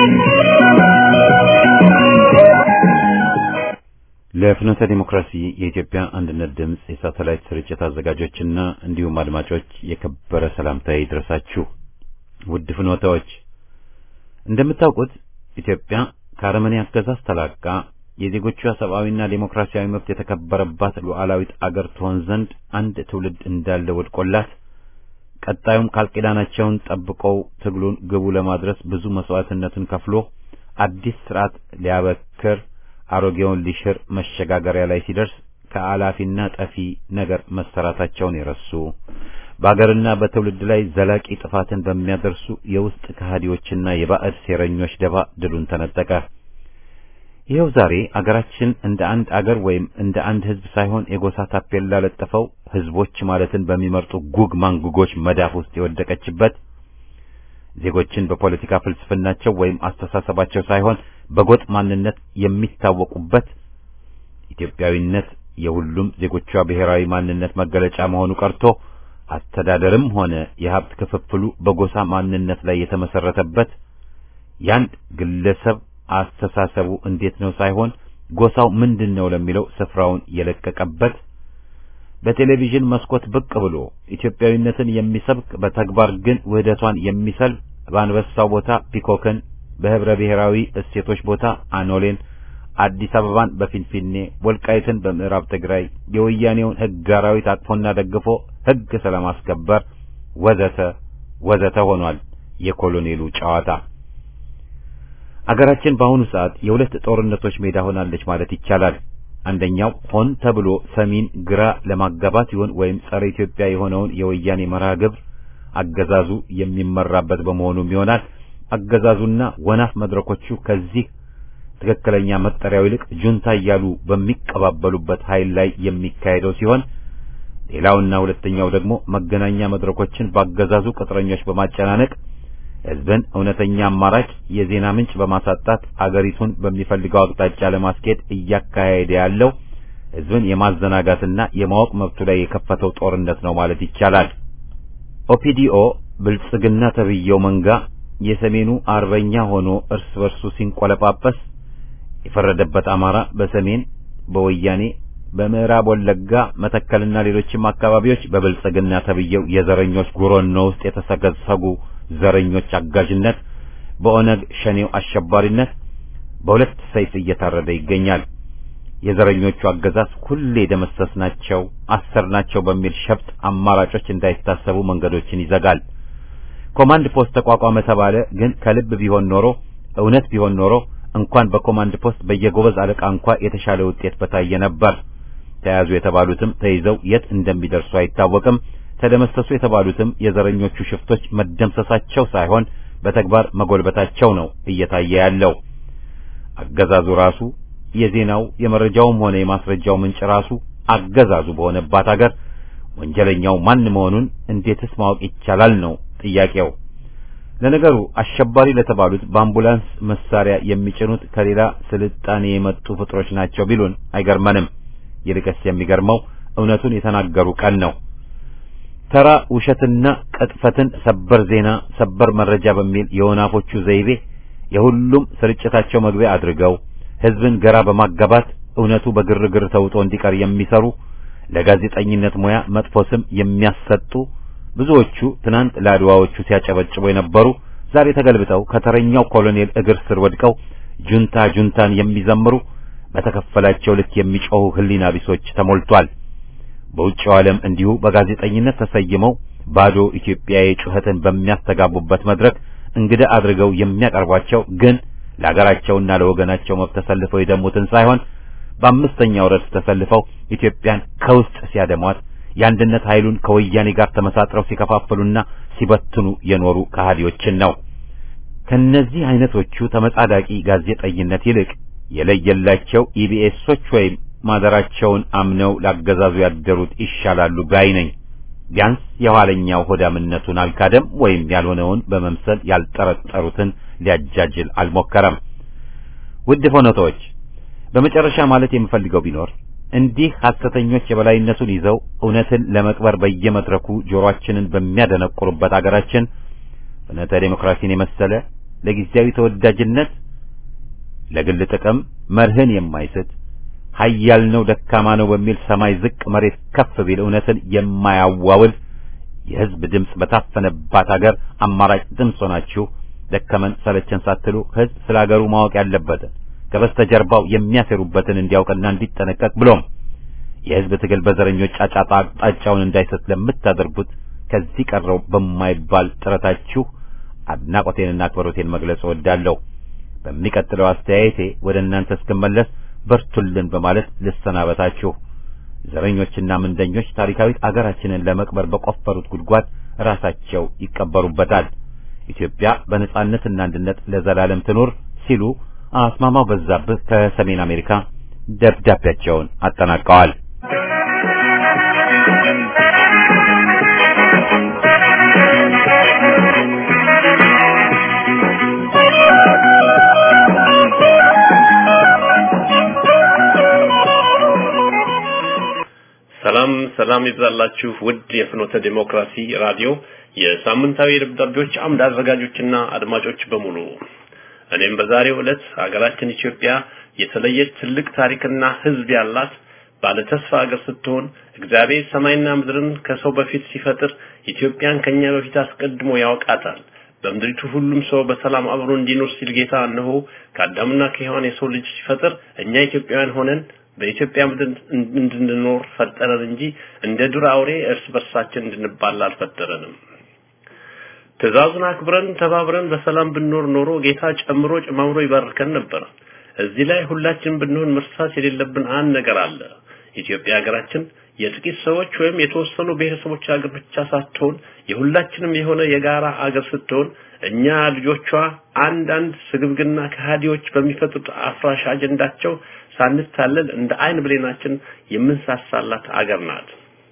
Speaker 1: ለፍኖተ ዲሞክራሲ የኢትዮጵያ አንድነት ድምፅ የሳተላይት ስርጭት አዘጋጆችና እንዲሁም አድማጮች የከበረ ሰላምታዬ ይድረሳችሁ። ውድ ፍኖተዎች፣ እንደምታውቁት ኢትዮጵያ ከአረመኔ አገዛዝ ተላቃ የዜጎቿ ሰብአዊና ዴሞክራሲያዊ መብት የተከበረባት ሉዓላዊት አገር ትሆን ዘንድ አንድ ትውልድ እንዳለ ወድቆላት ቀጣዩም ቃል ኪዳናቸውን ጠብቀው ትግሉን ግቡ ለማድረስ ብዙ መስዋዕትነትን ከፍሎ አዲስ ስርዓት ሊያበክር አሮጌውን ሊሽር መሸጋገሪያ ላይ ሲደርስ ከአላፊና ጠፊ ነገር መሰራታቸውን የረሱ በአገርና በትውልድ ላይ ዘላቂ ጥፋትን በሚያደርሱ የውስጥ ከሃዲዎችና የባዕድ ሴረኞች ደባ ድሉን ተነጠቀ። ይኸው ዛሬ አገራችን እንደ አንድ አገር ወይም እንደ አንድ ሕዝብ ሳይሆን የጎሳ ታፔላ ለጥፈው ሕዝቦች ማለትን በሚመርጡ ጉግ ማንጉጎች መዳፍ ውስጥ የወደቀችበት ዜጎችን በፖለቲካ ፍልስፍናቸው ወይም አስተሳሰባቸው ሳይሆን በጎጥ ማንነት የሚታወቁበት ኢትዮጵያዊነት የሁሉም ዜጎቿ ብሔራዊ ማንነት መገለጫ መሆኑ ቀርቶ አስተዳደርም ሆነ የሀብት ክፍፍሉ በጎሳ ማንነት ላይ የተመሰረተበት ያንድ ግለሰብ አስተሳሰቡ እንዴት ነው ሳይሆን ጎሳው ምንድን ነው ለሚለው ስፍራውን የለቀቀበት በቴሌቪዥን መስኮት ብቅ ብሎ ኢትዮጵያዊነትን የሚሰብክ በተግባር ግን ውህደቷን የሚሰል በአንበሳው ቦታ ፒኮክን በህብረ ብሔራዊ እሴቶች ቦታ አኖሌን አዲስ አበባን በፊንፊኔ ወልቃይትን በምዕራብ ትግራይ የወያኔውን ህግ አራዊት አጥፎና ደግፎ ህግ ስለማስከበር ወዘተ ወዘተ ሆኗል የኮሎኔሉ ጨዋታ። አገራችን በአሁኑ ሰዓት የሁለት ጦርነቶች ሜዳ ሆናለች ማለት ይቻላል። አንደኛው ሆን ተብሎ ሰሚን ግራ ለማጋባት ይሆን ወይም ጸረ ኢትዮጵያ የሆነውን የወያኔ መርሃ ግብር አገዛዙ የሚመራበት በመሆኑም ይሆናል። አገዛዙና ወናፍ መድረኮቹ ከዚህ ትክክለኛ መጠሪያው ይልቅ ጁንታ እያሉ በሚቀባበሉበት ኃይል ላይ የሚካሄደው ሲሆን ሌላውና ሁለተኛው ደግሞ መገናኛ መድረኮችን ባገዛዙ ቅጥረኞች በማጨናነቅ ህዝብን እውነተኛ አማራጭ የዜና ምንጭ በማሳጣት አገሪቱን በሚፈልገው አቅጣጫ ለማስኬድ እያካሄደ ያለው ህዝብን የማዘናጋትና የማወቅ መብቱ ላይ የከፈተው ጦርነት ነው ማለት ይቻላል። ኦፒዲኦ ብልጽግና ተብየው መንጋ የሰሜኑ አርበኛ ሆኖ እርስ በርሱ ሲንቆለጳጰስ የፈረደበት አማራ በሰሜን በወያኔ በምዕራብ ወለጋ መተከልና ሌሎችም አካባቢዎች በብልጽግና ተብየው የዘረኞች ጉሮኖ ውስጥ የተሰገሰጉ ዘረኞች አጋዥነት በኦነግ ሸኔው አሸባሪነት በሁለት ሰይፍ እየታረደ ይገኛል። የዘረኞቹ አገዛዝ ሁሌ ደመሰስናቸው፣ አሰርናቸው በሚል ሸፍጥ አማራጮች እንዳይታሰቡ መንገዶችን ይዘጋል። ኮማንድ ፖስት ተቋቋመ ተባለ። ግን ከልብ ቢሆን ኖሮ እውነት ቢሆን ኖሮ እንኳን በኮማንድ ፖስት በየጎበዝ አለቃ እንኳ የተሻለ ውጤት በታየ ነበር። ተያዙ የተባሉትም ተይዘው የት እንደሚደርሱ አይታወቅም። ተደመሰሱ የተባሉትም የዘረኞቹ ሽፍቶች መደምሰሳቸው ሳይሆን በተግባር መጎልበታቸው ነው እየታየ ያለው። አገዛዙ ራሱ የዜናው የመረጃውም ሆነ የማስረጃው ምንጭ ራሱ አገዛዙ በሆነባት አገር ወንጀለኛው ማን መሆኑን እንዴትስ ማወቅ ይቻላል ነው ጥያቄው። ለነገሩ አሸባሪ ለተባሉት በአምቡላንስ መሳሪያ የሚጭኑት ከሌላ ስልጣኔ የመጡ ፍጥሮች ናቸው ቢሉን አይገርመንም። ይልቅስ የሚገርመው እውነቱን የተናገሩ ቀን ነው። ተራ ውሸትና ቅጥፈትን ሰበር ዜና፣ ሰበር መረጃ በሚል የወናፎቹ ዘይቤ የሁሉም ስርጭታቸው መግቢያ አድርገው ህዝብን ገራ በማጋባት እውነቱ በግርግር ተውጦ እንዲቀር የሚሰሩ ለጋዜጠኝነት ሙያ መጥፎ ስም የሚያሰጡ ብዙዎቹ ትናንት ለአድዋዎቹ ሲያጨበጭቡ የነበሩ ዛሬ ተገልብጠው ከተረኛው ኮሎኔል እግር ስር ወድቀው ጁንታ ጁንታን የሚዘምሩ በተከፈላቸው ልክ የሚጮሁ ህሊና ቢሶች ተሞልቷል። በውጭው ዓለም እንዲሁ በጋዜጠኝነት ተሰይመው ባዶ ኢትዮጵያዊ ጩኸትን በሚያስተጋቡበት መድረክ እንግዳ አድርገው የሚያቀርቧቸው ግን ለሀገራቸውና ለወገናቸው መብት ተሰልፈው የደሙትን ሳይሆን በአምስተኛው ረድፍ ተሰልፈው ኢትዮጵያን ከውስጥ ሲያደሟት የአንድነት ኃይሉን ከወያኔ ጋር ተመሳጥረው ሲከፋፍሉና ሲበትኑ የኖሩ ከሃዲዎችን ነው። ከነዚህ አይነቶቹ ተመጻዳቂ ጋዜጠኝነት ይልቅ የለየላቸው ኢቢኤሶች ወይም ማደራቸውን አምነው ላገዛዙ ያደሩት ይሻላሉ ባይ ነኝ። ቢያንስ የኋለኛው ሆዳምነቱን አልካደም ወይም ያልሆነውን በመምሰል ያልጠረጠሩትን ሊያጃጅል አልሞከረም። ውድ ፎኖቶች በመጨረሻ ማለት የምፈልገው ቢኖር እንዲህ ሐሰተኞች የበላይነቱን ይዘው እውነትን ለመቅበር በየመድረኩ ጆሮአችንን በሚያደነቁሩበት አገራችን ፍኖተ ዴሞክራሲን የመሰለ ለጊዜያዊ ተወዳጅነት ለግል ጥቅም መርህን የማይስት ኃያል ነው ደካማ ነው በሚል ሰማይ ዝቅ መሬት ከፍ ቢል እውነትን የማያዋውል የሕዝብ ድምፅ በታፈነባት አገር አማራጭ ድምፅ ሆናችሁ ደከመን ሰለቸን ሳትሉ ሕዝብ ስለ አገሩ ማወቅ ያለበትን ከበስተጀርባው የሚያሰሩበትን እንዲያውቅና እንዲጠነቀቅ ብሎም የሕዝብ ትግል በዘረኞች ጫጫታ አቅጣጫውን እንዳይሰት ለምታደርጉት ከዚህ ቀረው በማይባል ጥረታችሁ አድናቆቴንና አክብሮቴን መግለጽ እወዳለሁ። በሚቀጥለው አስተያየቴ ወደ እናንተ እስክመለስ በርቱልን በማለት ልሰናበታችሁ። ዘረኞችና ምንደኞች ታሪካዊት አገራችንን ለመቅበር በቆፈሩት ጉድጓድ ራሳቸው ይቀበሩበታል። ኢትዮጵያ በነጻነትና አንድነት ለዘላለም ትኑር ሲሉ አስማማው በዛብህ ከሰሜን አሜሪካ ደብዳቤያቸውን አጠናቀዋል።
Speaker 2: ሰላም ሰላም ይብዛላችሁ ውድ የፍኖተ ዴሞክራሲ ራዲዮ የሳምንታዊ ደብዳቤዎች አምድ አዘጋጆችና አድማጮች በሙሉ እኔም በዛሬው ዕለት ሀገራችን ኢትዮጵያ የተለየች ትልቅ ታሪክና ሕዝብ ያላት ባለ ተስፋ ሀገር ስትሆን እግዚአብሔር ሰማይና ምድርን ከሰው በፊት ሲፈጥር ኢትዮጵያን ከኛ በፊት አስቀድሞ ያውቃታል። በምድሪቱ ሁሉም ሰው በሰላም አብሮ እንዲኖር ሲል ጌታ እነሆ ከአዳምና ከሔዋን የሰው ልጅ ሲፈጥር እኛ ኢትዮጵያውያን ሆነን በኢትዮጵያ ምድር እንድንኖር ፈጠረን እንጂ እንደ ዱር አውሬ እርስ በርሳችን እንድንባላ አልፈጠረንም። ትእዛዙን አክብረን ተባብረን በሰላም ብንኖር ኖሮ ጌታ ጨምሮ ጨማምሮ ይባርከን ነበር። እዚህ ላይ ሁላችን ብንሆን መርሳት የሌለብን አንድ ነገር አለ። ኢትዮጵያ ሀገራችን የጥቂት ሰዎች ወይም የተወሰኑ ብሔረሰቦች ሀገር ብቻ ሳትሆን የሁላችንም የሆነ የጋራ አገር ስትሆን እኛ ልጆቿ አንዳንድ ስግብግና ከሃዲዎች በሚፈጥሩት አፍራሽ አጀንዳቸው ሳንታለል እንደ አይን ብሌናችን የምንሳሳላት አገር ናት።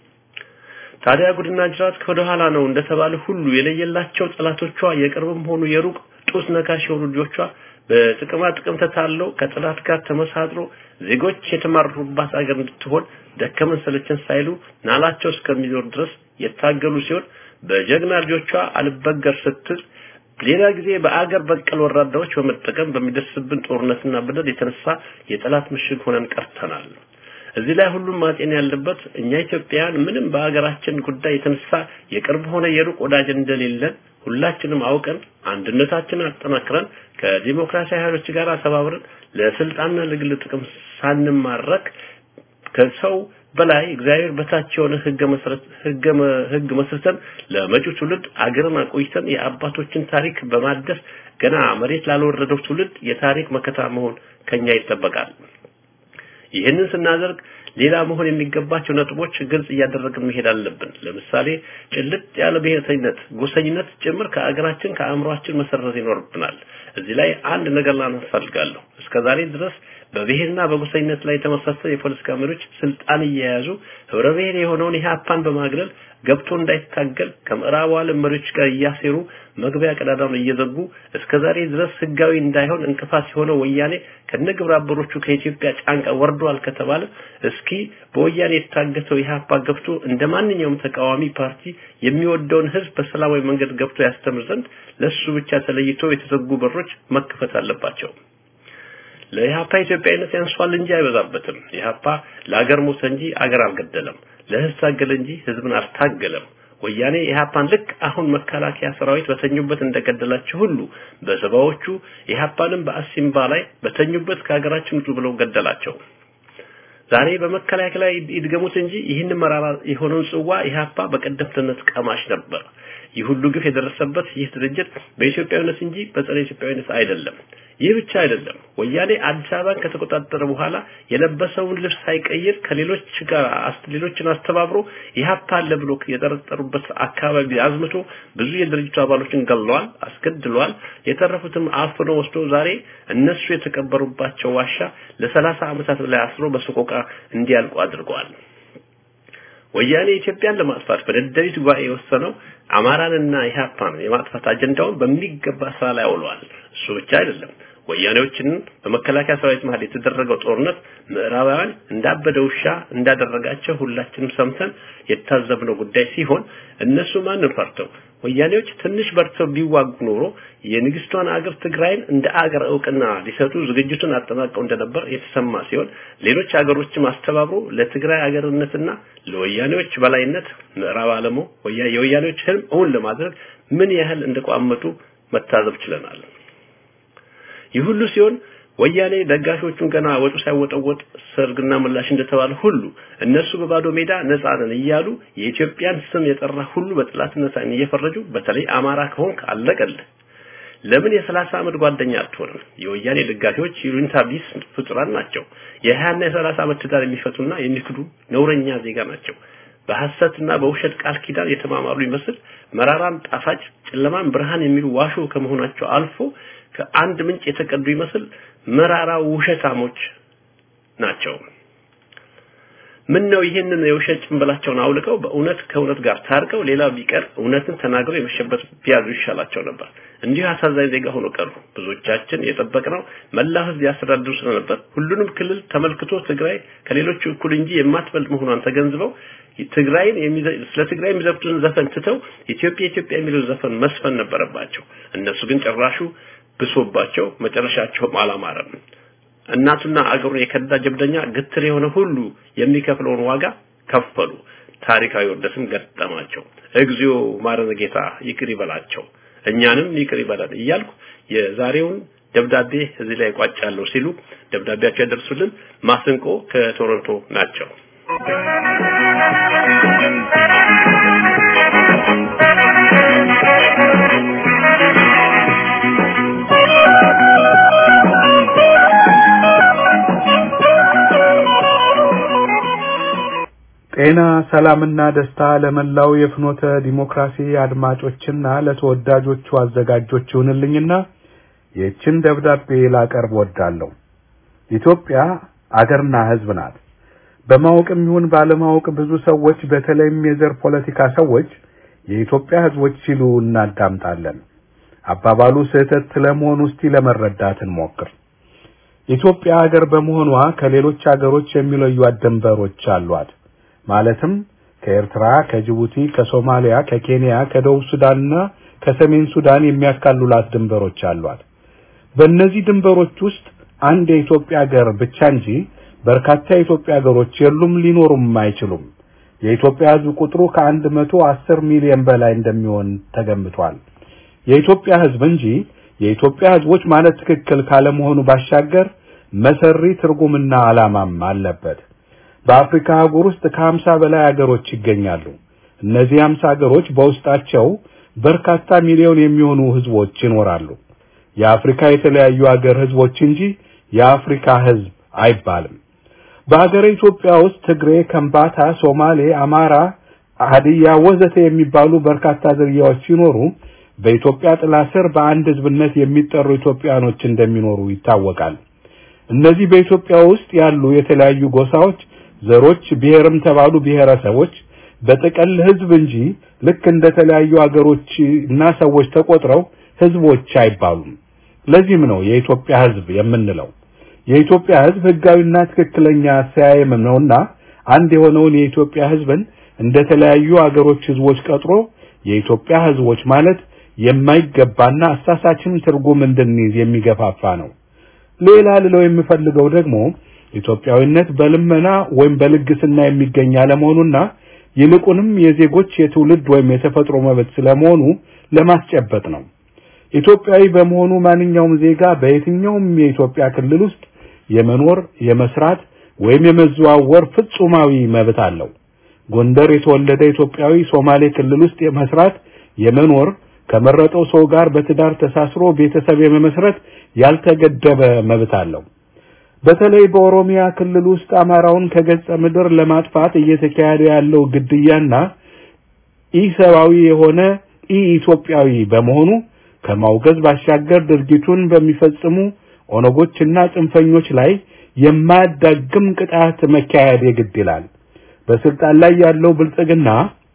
Speaker 2: ታዲያ ጉድና ጅራት ከወደ ኋላ ነው እንደተባለ ሁሉ የለየላቸው ጠላቶቿ የቅርብም ሆኑ የሩቅ ጡት ነካሽ የሆኑ ልጆቿ በጥቅማ ጥቅም ተታለው ከጠላት ጋር ተመሳጥሮ ዜጎች የተማሩባት አገር እንድትሆን ደከመን ሰለቸን ሳይሉ ናላቸው እስከሚዞር ድረስ የታገሉ ሲሆን በጀግና ልጆቿ አልበገር ስትል ሌላ ጊዜ በአገር በቀል ወራዳዎች በመጠቀም በሚደርስብን ጦርነትና በደል የተነሳ የጠላት ምሽግ ሆነን ቀርተናል። እዚህ ላይ ሁሉም ማጤን ያለበት እኛ ኢትዮጵያውያን ምንም በሀገራችን ጉዳይ የተነሳ የቅርብ ሆነ የሩቅ ወዳጅ እንደሌለን ሁላችንም አውቀን አንድነታችንን አጠናክረን ከዲሞክራሲያዊ ኃይሎች ጋር ተባብረን ለስልጣንና ለግል ጥቅም ሳንማረክ ከሰው በላይ እግዚአብሔር በታች የሆነ ህገ መሰረት ህገ ህግ መስርተን ለመጪው ትውልድ አገርን አቆይተን የአባቶችን ታሪክ በማደስ ገና መሬት ላልወረደው ትውልድ የታሪክ መከታ መሆን ከኛ ይጠበቃል። ይህንን ስናደርግ ሌላ መሆን የሚገባቸው ነጥቦች ግልጽ እያደረግን መሄድ አለብን። ለምሳሌ ጭልጥ ያለ ብሔርተኝነት፣ ጎሰኝነት ጭምር ከአገራችን ከአእምሯችን መሰረዝ ይኖርብናል። እዚህ ላይ አንድ ነገር ላነሳ እፈልጋለሁ። እስከዛሬ ድረስ በብሔርና በጎሰኝነት ላይ የተመሰረተ የፖለቲካ መሪዎች ስልጣን እየያዙ ህብረ ብሔር የሆነውን ኢህአፓን በማግለል ገብቶ እንዳይታገል ከምዕራቡ ዓለም መሪዎች ጋር እያሴሩ መግቢያ ቀዳዳውን እየዘጉ እስከዛሬ ድረስ ህጋዊ እንዳይሆን እንቅፋት የሆነው ወያኔ ከነግብረ አበሮቹ ከኢትዮጵያ ጫንቃ ወርዷል ከተባለ እስኪ በወያኔ የታገተው ኢህአፓ ገብቶ እንደ ማንኛውም ተቃዋሚ ፓርቲ የሚወደውን ህዝብ በሰላማዊ መንገድ ገብቶ ያስተምር ዘንድ ለሱ ብቻ ተለይቶ የተዘጉ በሮች መከፈት አለባቸው። ለኢህአፓ ኢትዮጵያዊነት ያንሷል እንጂ አይበዛበትም። ኢህአፓ ለአገር ሞተ እንጂ አገር አልገደለም። ለህዝብ ታገለ እንጂ ህዝብን አልታገለም። ወያኔ ኢህአፓን ልክ አሁን መከላከያ ሰራዊት በተኙበት እንደገደላቸው ሁሉ በሰባዎቹ ኢህአፓንም በአሲምባ ላይ በተኙበት ከሀገራችን ውጡ ብለው ገደላቸው። ዛሬ በመከላከያ ላይ ይድገሙት እንጂ ይህን መራራ የሆነውን ጽዋ ኢህአፓ በቀደምትነት ቀማሽ ነበር። ይህ ሁሉ ግፍ የደረሰበት ይህ ድርጅት በኢትዮጵያዊነት እንጂ በጸረ ኢትዮጵያዊነት አይደለም። ይህ ብቻ አይደለም። ወያኔ አዲስ አበባን ከተቆጣጠረ በኋላ የለበሰውን ልብስ ሳይቀይር ከሌሎች ጋር ሌሎችን አስተባብሮ ኢህአፓ አለ ብሎ የጠረጠሩበት አካባቢ አዝምቶ ብዙ የድርጅቱ አባሎችን ገለዋል፣ አስገድሏል። የተረፉትም አፍኖ ወስዶ ዛሬ እነሱ የተቀበሩባቸው ዋሻ ለሰላሳ ዓመታት በላይ አስሮ በሰቆቃ እንዲያልቁ አድርገዋል። ወያኔ ኢትዮጵያን ለማጥፋት በደደቢት ጉባኤ የወሰነው አማራንና ኢህአፓን የማጥፋት አጀንዳውን በሚገባ ስራ ላይ አውለዋል። እሱ ብቻ አይደለም። ወያኔዎችን በመከላከያ ሰራዊት መሀል የተደረገው ጦርነት ምዕራባውያን እንዳበደ ውሻ እንዳደረጋቸው ሁላችንም ሰምተን የታዘብነው ጉዳይ ሲሆን እነሱ ማንን ፈርተው ወያኔዎች ትንሽ በርተው ቢዋጉ ኖሮ የንግስቷን አገር ትግራይን እንደ አገር እውቅና ሊሰጡ ዝግጅቱን አጠናቀው እንደነበር የተሰማ ሲሆን ሌሎች አገሮችም አስተባብሮ ለትግራይ አገርነትና ለወያኔዎች በላይነት ምዕራብ ዓለሙ የወያኔዎች ህልም እውን ለማድረግ ምን ያህል እንደቋመጡ መታዘብ ችለናል። ይህ ሁሉ ሲሆን ወያኔ ደጋፊዎቹን ገና ወጡ ሳይወጠወጥ ሰርግና ምላሽ እንደተባለ ሁሉ እነሱ በባዶ ሜዳ ነፃ ነን እያሉ የኢትዮጵያን ስም የጠራ ሁሉ በጥላትነት አይን እየፈረጁ በተለይ አማራ ከሆንክ አለቀልህ። ለምን የሰላሳ ዓመት ጓደኛ አትሆንም? የወያኔ ደጋፊዎች ይሉኝታ ቢስ ፍጡራን ናቸው። የሀያና የሰላሳ ዓመት ትዳር የሚፈቱና የሚክዱ ነውረኛ ዜጋ ናቸው። በሐሰትና በውሸት ቃል ኪዳን የተማማሉ ይመስል መራራን ጣፋጭ፣ ጨለማን ብርሃን የሚሉ ዋሾ ከመሆናቸው አልፎ ከአንድ ምንጭ የተቀዱ ይመስል መራራ ውሸታሞች ናቸው። ምን ነው ይህንን የውሸት ጭንብላቸውን አውልቀው በእውነት ከእውነት ጋር ታርቀው ሌላ ቢቀር እውነትን ተናግረው የመሸበት ቢያዙ ይሻላቸው ነበር። እንዲሁ አሳዛኝ ዜጋ ሆኖ ቀሩ። ብዙዎቻችን የጠበቅነው መላው ሕዝብ ያስተዳድሩ ስለነበር ሁሉንም ክልል ተመልክቶ ትግራይ ከሌሎቹ እኩል እንጂ የማትበልጥ መሆኗን ተገንዝበው ትግራይን ስለ ትግራይ የሚዘፍቱን ዘፈን ትተው ኢትዮጵያ ኢትዮጵያ የሚለው ዘፈን መስፈን ነበረባቸው። እነሱ ግን ጭራሹ ብሶባቸው መጨረሻቸውም አላማረም። እናቱና አገሩን የከዳ ጀብደኛ ግትር የሆነ ሁሉ የሚከፍለውን ዋጋ ከፈሉ። ታሪካዊ ውርደትም ገጠማቸው። እግዚኦ ማረነ ጌታ ይቅር ይበላቸው፣ እኛንም ይቅር ይበላል እያልኩ የዛሬውን ደብዳቤ እዚህ ላይ ቋጫለሁ ሲሉ ደብዳቤያቸው ያደርሱልን ማስንቆ ከቶሮንቶ ናቸው።
Speaker 4: ጤና ሰላምና ደስታ ለመላው የፍኖተ ዲሞክራሲ አድማጮችና ለተወዳጆቹ አዘጋጆች ይሁንልኝና ይህችን ደብዳቤ ላቀርብ ወዳለሁ። ኢትዮጵያ አገርና ሕዝብ ናት። በማወቅም ይሁን ባለማወቅ ብዙ ሰዎች በተለይም የዘር ፖለቲካ ሰዎች የኢትዮጵያ ሕዝቦች ሲሉ እናዳምጣለን። አባባሉ ስህተት ስለመሆኑ እስቲ ለመረዳት እንሞክር። ኢትዮጵያ ሀገር በመሆኗ ከሌሎች ሀገሮች የሚለዩት ድንበሮች አሏት። ማለትም ከኤርትራ፣ ከጅቡቲ፣ ከሶማሊያ፣ ከኬንያ፣ ከደቡብ ሱዳንና ከሰሜን ሱዳን የሚያካልሏት ድንበሮች አሏት። በእነዚህ ድንበሮች ውስጥ አንድ የኢትዮጵያ ሀገር ብቻ እንጂ በርካታ የኢትዮጵያ ሀገሮች የሉም፣ ሊኖሩም አይችሉም። የኢትዮጵያ ሕዝብ ቁጥሩ ከአንድ መቶ አስር ሚሊዮን በላይ እንደሚሆን ተገምቷል። የኢትዮጵያ ሕዝብ እንጂ የኢትዮጵያ ሕዝቦች ማለት ትክክል ካለመሆኑ ባሻገር መሰሪ ትርጉምና ዓላማም አለበት። በአፍሪካ አህጉር ውስጥ ከሀምሳ በላይ ሀገሮች ይገኛሉ። እነዚህ ሀምሳ ሀገሮች በውስጣቸው በርካታ ሚሊዮን የሚሆኑ ህዝቦች ይኖራሉ። የአፍሪካ የተለያዩ ሀገር ህዝቦች እንጂ የአፍሪካ ህዝብ አይባልም። በሀገረ ኢትዮጵያ ውስጥ ትግሬ፣ ከምባታ፣ ሶማሌ፣ አማራ፣ ሀዲያ ወዘተ የሚባሉ በርካታ ዝርያዎች ሲኖሩ በኢትዮጵያ ጥላ ስር በአንድ ህዝብነት የሚጠሩ ኢትዮጵያኖች እንደሚኖሩ ይታወቃል። እነዚህ በኢትዮጵያ ውስጥ ያሉ የተለያዩ ጎሳዎች ዘሮች ብሔርም ተባሉ ብሔረሰቦች በጥቅል ህዝብ እንጂ ልክ እንደ ተለያዩ አገሮች እና ሰዎች ተቆጥረው ህዝቦች አይባሉም። ለዚህም ነው የኢትዮጵያ ህዝብ የምንለው። የኢትዮጵያ ህዝብ ህጋዊና ትክክለኛ አሰያየም ነውና አንድ የሆነውን የኢትዮጵያ ህዝብን እንደ ተለያዩ አገሮች ህዝቦች ቀጥሮ የኢትዮጵያ ህዝቦች ማለት የማይገባና አሳሳችን ትርጉም እንድንይዝ የሚገፋፋ ነው። ሌላ ልለው የምፈልገው ደግሞ ኢትዮጵያዊነት በልመና ወይም በልግስና የሚገኝ አለመሆኑና ይልቁንም የዜጎች የትውልድ ወይም የተፈጥሮ መብት ስለመሆኑ ለማስጨበጥ ነው። ኢትዮጵያዊ በመሆኑ ማንኛውም ዜጋ በየትኛውም የኢትዮጵያ ክልል ውስጥ የመኖር፣ የመስራት፣ ወይም የመዘዋወር ፍጹማዊ መብት አለው። ጎንደር የተወለደ ኢትዮጵያዊ ሶማሌ ክልል ውስጥ የመስራት የመኖር ከመረጠው ሰው ጋር በትዳር ተሳስሮ ቤተሰብ የመመስረት ያልተገደበ መብት አለው። በተለይ በኦሮሚያ ክልል ውስጥ አማራውን ከገጸ ምድር ለማጥፋት እየተካሄደ ያለው ግድያና ኢሰብአዊ የሆነ ኢ ኢትዮጵያዊ በመሆኑ ከማውገዝ ባሻገር ድርጊቱን በሚፈጽሙ ኦነጎችና ጽንፈኞች ላይ የማያዳግም ቅጣት መካሄድ የግድ ይላል። በስልጣን ላይ ያለው ብልጽግና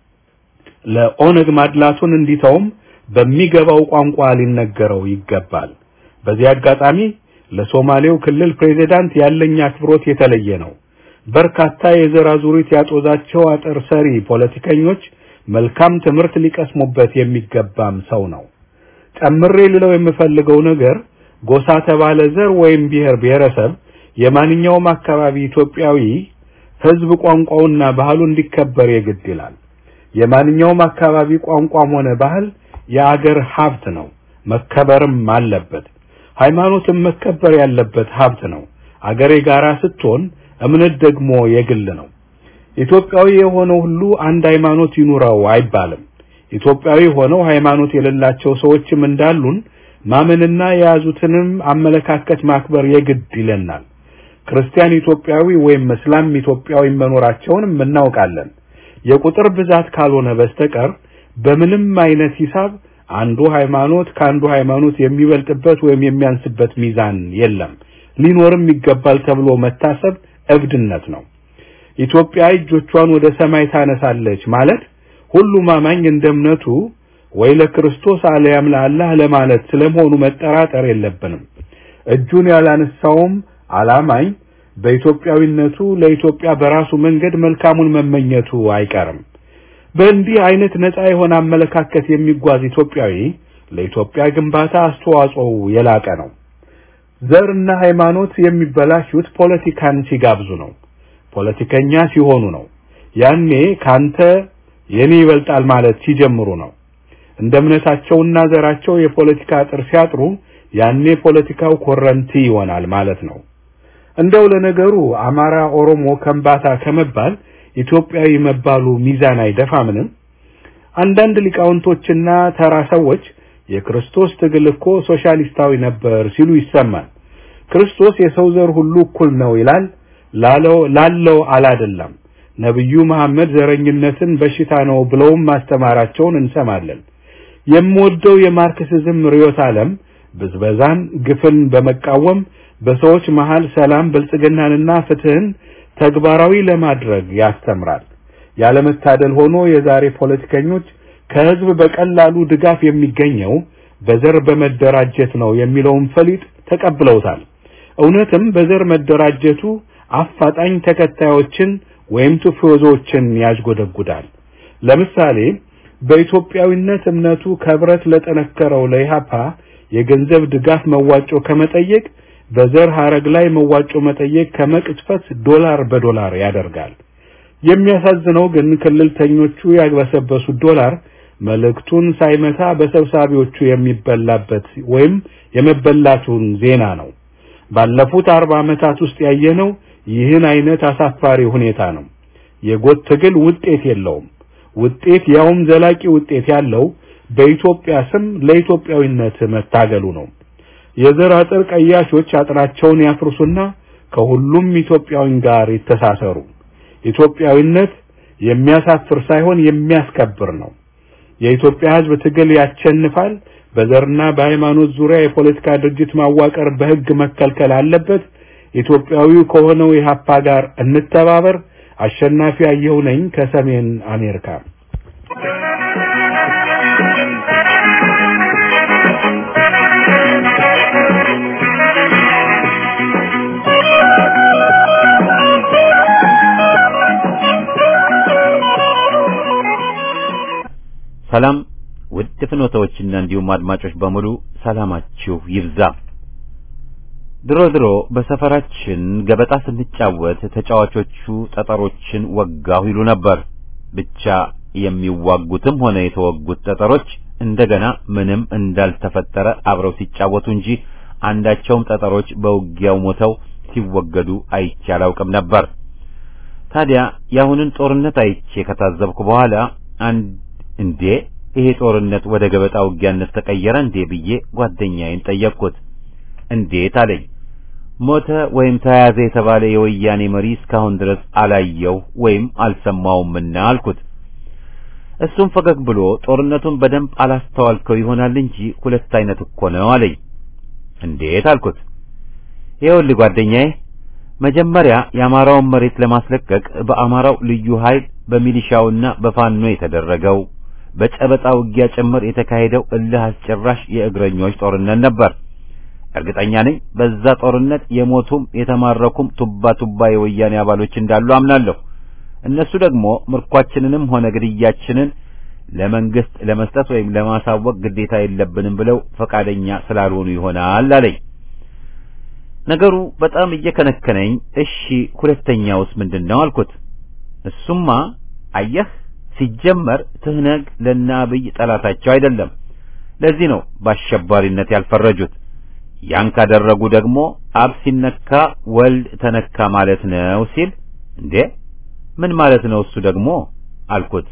Speaker 4: ለኦነግ ማድላቱን እንዲተውም በሚገባው ቋንቋ ሊነገረው ይገባል። በዚህ አጋጣሚ ለሶማሌው ክልል ፕሬዝዳንት ያለኝ አክብሮት የተለየ ነው። በርካታ የዘር አዙሪት ያጦዛቸው አጥር ሰሪ ፖለቲከኞች መልካም ትምህርት ሊቀስሙበት የሚገባም ሰው ነው። ጨምሬ ልለው የምፈልገው ነገር ጎሳ ተባለ ዘር ወይም ብሔር ብሔረሰብ የማንኛውም አካባቢ ኢትዮጵያዊ ሕዝብ ቋንቋውና ባህሉ እንዲከበር የግድ ይላል። የማንኛውም አካባቢ ቋንቋም ሆነ ባህል የአገር ሀብት ነው፣ መከበርም አለበት። ሃይማኖትም መከበር ያለበት ሀብት ነው። አገር የጋራ ስትሆን እምነት ደግሞ የግል ነው። ኢትዮጵያዊ የሆነው ሁሉ አንድ ሃይማኖት ይኑረው አይባልም። ኢትዮጵያዊ ሆነው ሃይማኖት የሌላቸው ሰዎችም እንዳሉን ማመንና የያዙትንም አመለካከት ማክበር የግድ ይለናል። ክርስቲያን ኢትዮጵያዊ ወይም እስላም ኢትዮጵያዊ መኖራቸውንም እናውቃለን። የቁጥር ብዛት ካልሆነ በስተቀር በምንም አይነት ሂሳብ አንዱ ሃይማኖት ከአንዱ ሃይማኖት የሚበልጥበት ወይም የሚያንስበት ሚዛን የለም። ሊኖርም ይገባል ተብሎ መታሰብ እብድነት ነው። ኢትዮጵያ እጆቿን ወደ ሰማይ ታነሳለች ማለት ሁሉም አማኝ እንደ እምነቱ ወይ ለክርስቶስ አለያም ለአላህ ለማለት ስለመሆኑ መጠራጠር የለብንም። እጁን ያላነሳውም አላማኝ በኢትዮጵያዊነቱ ለኢትዮጵያ በራሱ መንገድ መልካሙን መመኘቱ አይቀርም። በእንዲህ አይነት ነፃ የሆነ አመለካከት የሚጓዝ ኢትዮጵያዊ ለኢትዮጵያ ግንባታ አስተዋጽኦው የላቀ ነው። ዘርና ሃይማኖት የሚበላሹት ፖለቲካን ሲጋብዙ ነው። ፖለቲከኛ ሲሆኑ ነው። ያኔ ካንተ የኔ ይበልጣል ማለት ሲጀምሩ ነው። እንደ እምነታቸውና ዘራቸው የፖለቲካ አጥር ሲያጥሩ ያኔ ፖለቲካው ኮረንቲ ይሆናል ማለት ነው። እንደው ለነገሩ አማራ፣ ኦሮሞ፣ ከምባታ ከመባል ኢትዮጵያዊ መባሉ ሚዛን አይደፋምንም? አንዳንድ ሊቃውንቶችና ተራ ሰዎች የክርስቶስ ትግል እኮ ሶሻሊስታዊ ነበር ሲሉ ይሰማል። ክርስቶስ የሰው ዘር ሁሉ እኩል ነው ይላል ላለው ላለው አላደለም። ነብዩ መሐመድ ዘረኝነትን በሽታ ነው ብለውም ማስተማራቸውን እንሰማለን። የምወደው የማርክሲዝም ርዕዮተ ዓለም ብዝበዛን፣ ግፍን በመቃወም በሰዎች መሃል ሰላም፣ ብልጽግናንና ፍትህን ተግባራዊ ለማድረግ ያስተምራል። ያለመታደል ሆኖ የዛሬ ፖለቲከኞች ከህዝብ በቀላሉ ድጋፍ የሚገኘው በዘር በመደራጀት ነው የሚለውን ፈሊጥ ተቀብለውታል። እውነትም በዘር መደራጀቱ አፋጣኝ ተከታዮችን ወይም ቱፎዞችን ያዥጎደጉዳል። ለምሳሌ በኢትዮጵያዊነት እምነቱ ከብረት ለጠነከረው ለኢሃፓ የገንዘብ ድጋፍ መዋጮ ከመጠየቅ በዘር ሐረግ ላይ መዋጮ መጠየቅ ከመቅጽፈት ዶላር በዶላር ያደርጋል። የሚያሳዝነው ግን ክልልተኞቹ ያግበሰበሱት ዶላር መልእክቱን ሳይመታ በሰብሳቢዎቹ የሚበላበት ወይም የመበላቱን ዜና ነው። ባለፉት አርባ ዓመታት ውስጥ ያየነው ይህን አይነት አሳፋሪ ሁኔታ ነው። የጎጥ ትግል ውጤት የለውም። ውጤት ያውም ዘላቂ ውጤት ያለው በኢትዮጵያ ስም ለኢትዮጵያዊነት መታገሉ ነው። የዘር አጥር ቀያሾች አጥራቸውን ያፍርሱና ከሁሉም ኢትዮጵያዊ ጋር ይተሳሰሩ። ኢትዮጵያዊነት የሚያሳፍር ሳይሆን የሚያስከብር ነው። የኢትዮጵያ ሕዝብ ትግል ያቸንፋል። በዘርና በሃይማኖት ዙሪያ የፖለቲካ ድርጅት ማዋቀር በሕግ መከልከል አለበት። ኢትዮጵያዊው ከሆነው የሀፓ ጋር እንተባበር። አሸናፊ አየሁ ነኝ ከሰሜን አሜሪካ።
Speaker 1: ሰላም ውድ ፍኖታዎችና እንዲሁም አድማጮች በሙሉ ሰላማችሁ ይብዛ። ድሮ ድሮ በሰፈራችን ገበጣ ስንጫወት ተጫዋቾቹ ጠጠሮችን ወጋሁ ይሉ ነበር። ብቻ የሚዋጉትም ሆነ የተወጉት ጠጠሮች እንደገና ምንም እንዳልተፈጠረ አብረው ሲጫወቱ እንጂ አንዳቸውም ጠጠሮች በውጊያው ሞተው ሲወገዱ አይቼ አላውቅም ነበር። ታዲያ የአሁንን ጦርነት አይቼ ከታዘብኩ በኋላ አንድ እንዴ ይሄ ጦርነት ወደ ገበጣ ውጊያነት ተቀየረ እንዴ ብዬ ጓደኛዬን ጠየቅኩት። እንዴት አለኝ። ሞተ ወይም ተያዘ የተባለ የወያኔ መሪ እስካሁን ድረስ አላየው ወይም አልሰማውምና አልኩት። እሱም ፈገግ ብሎ ጦርነቱን በደንብ አላስተዋልከው ይሆናል እንጂ ሁለት አይነት እኮ ነው አለኝ። እንዴት አልኩት። ይኸውልህ ጓደኛዬ መጀመሪያ የአማራውን መሬት ለማስለቀቅ በአማራው ልዩ ኃይል በሚሊሻውና በፋኖ የተደረገው በጨበጣ ውጊያ ጭምር የተካሄደው እልህ አስጨራሽ የእግረኞች ጦርነት ነበር። እርግጠኛ ነኝ በዛ ጦርነት የሞቱም የተማረኩም ቱባ ቱባ የወያኔ አባሎች እንዳሉ አምናለሁ። እነሱ ደግሞ ምርኳችንንም ሆነ ግድያችንን ለመንግስት ለመስጠት ወይም ለማሳወቅ ግዴታ የለብንም ብለው ፈቃደኛ ስላልሆኑ ይሆናል አለኝ። ነገሩ በጣም እየከነከነኝ፣ እሺ ሁለተኛውስ ምንድን ነው አልኩት። እሱማ አየህ ሲጀመር ትህነግ ለእነ አብይ ጠላታቸው አይደለም። ለዚህ ነው በአሸባሪነት ያልፈረጁት። ያን ካደረጉ ደግሞ አብ ሲነካ ወልድ ተነካ ማለት ነው ሲል፣ እንዴ ምን ማለት ነው እሱ ደግሞ አልኩት።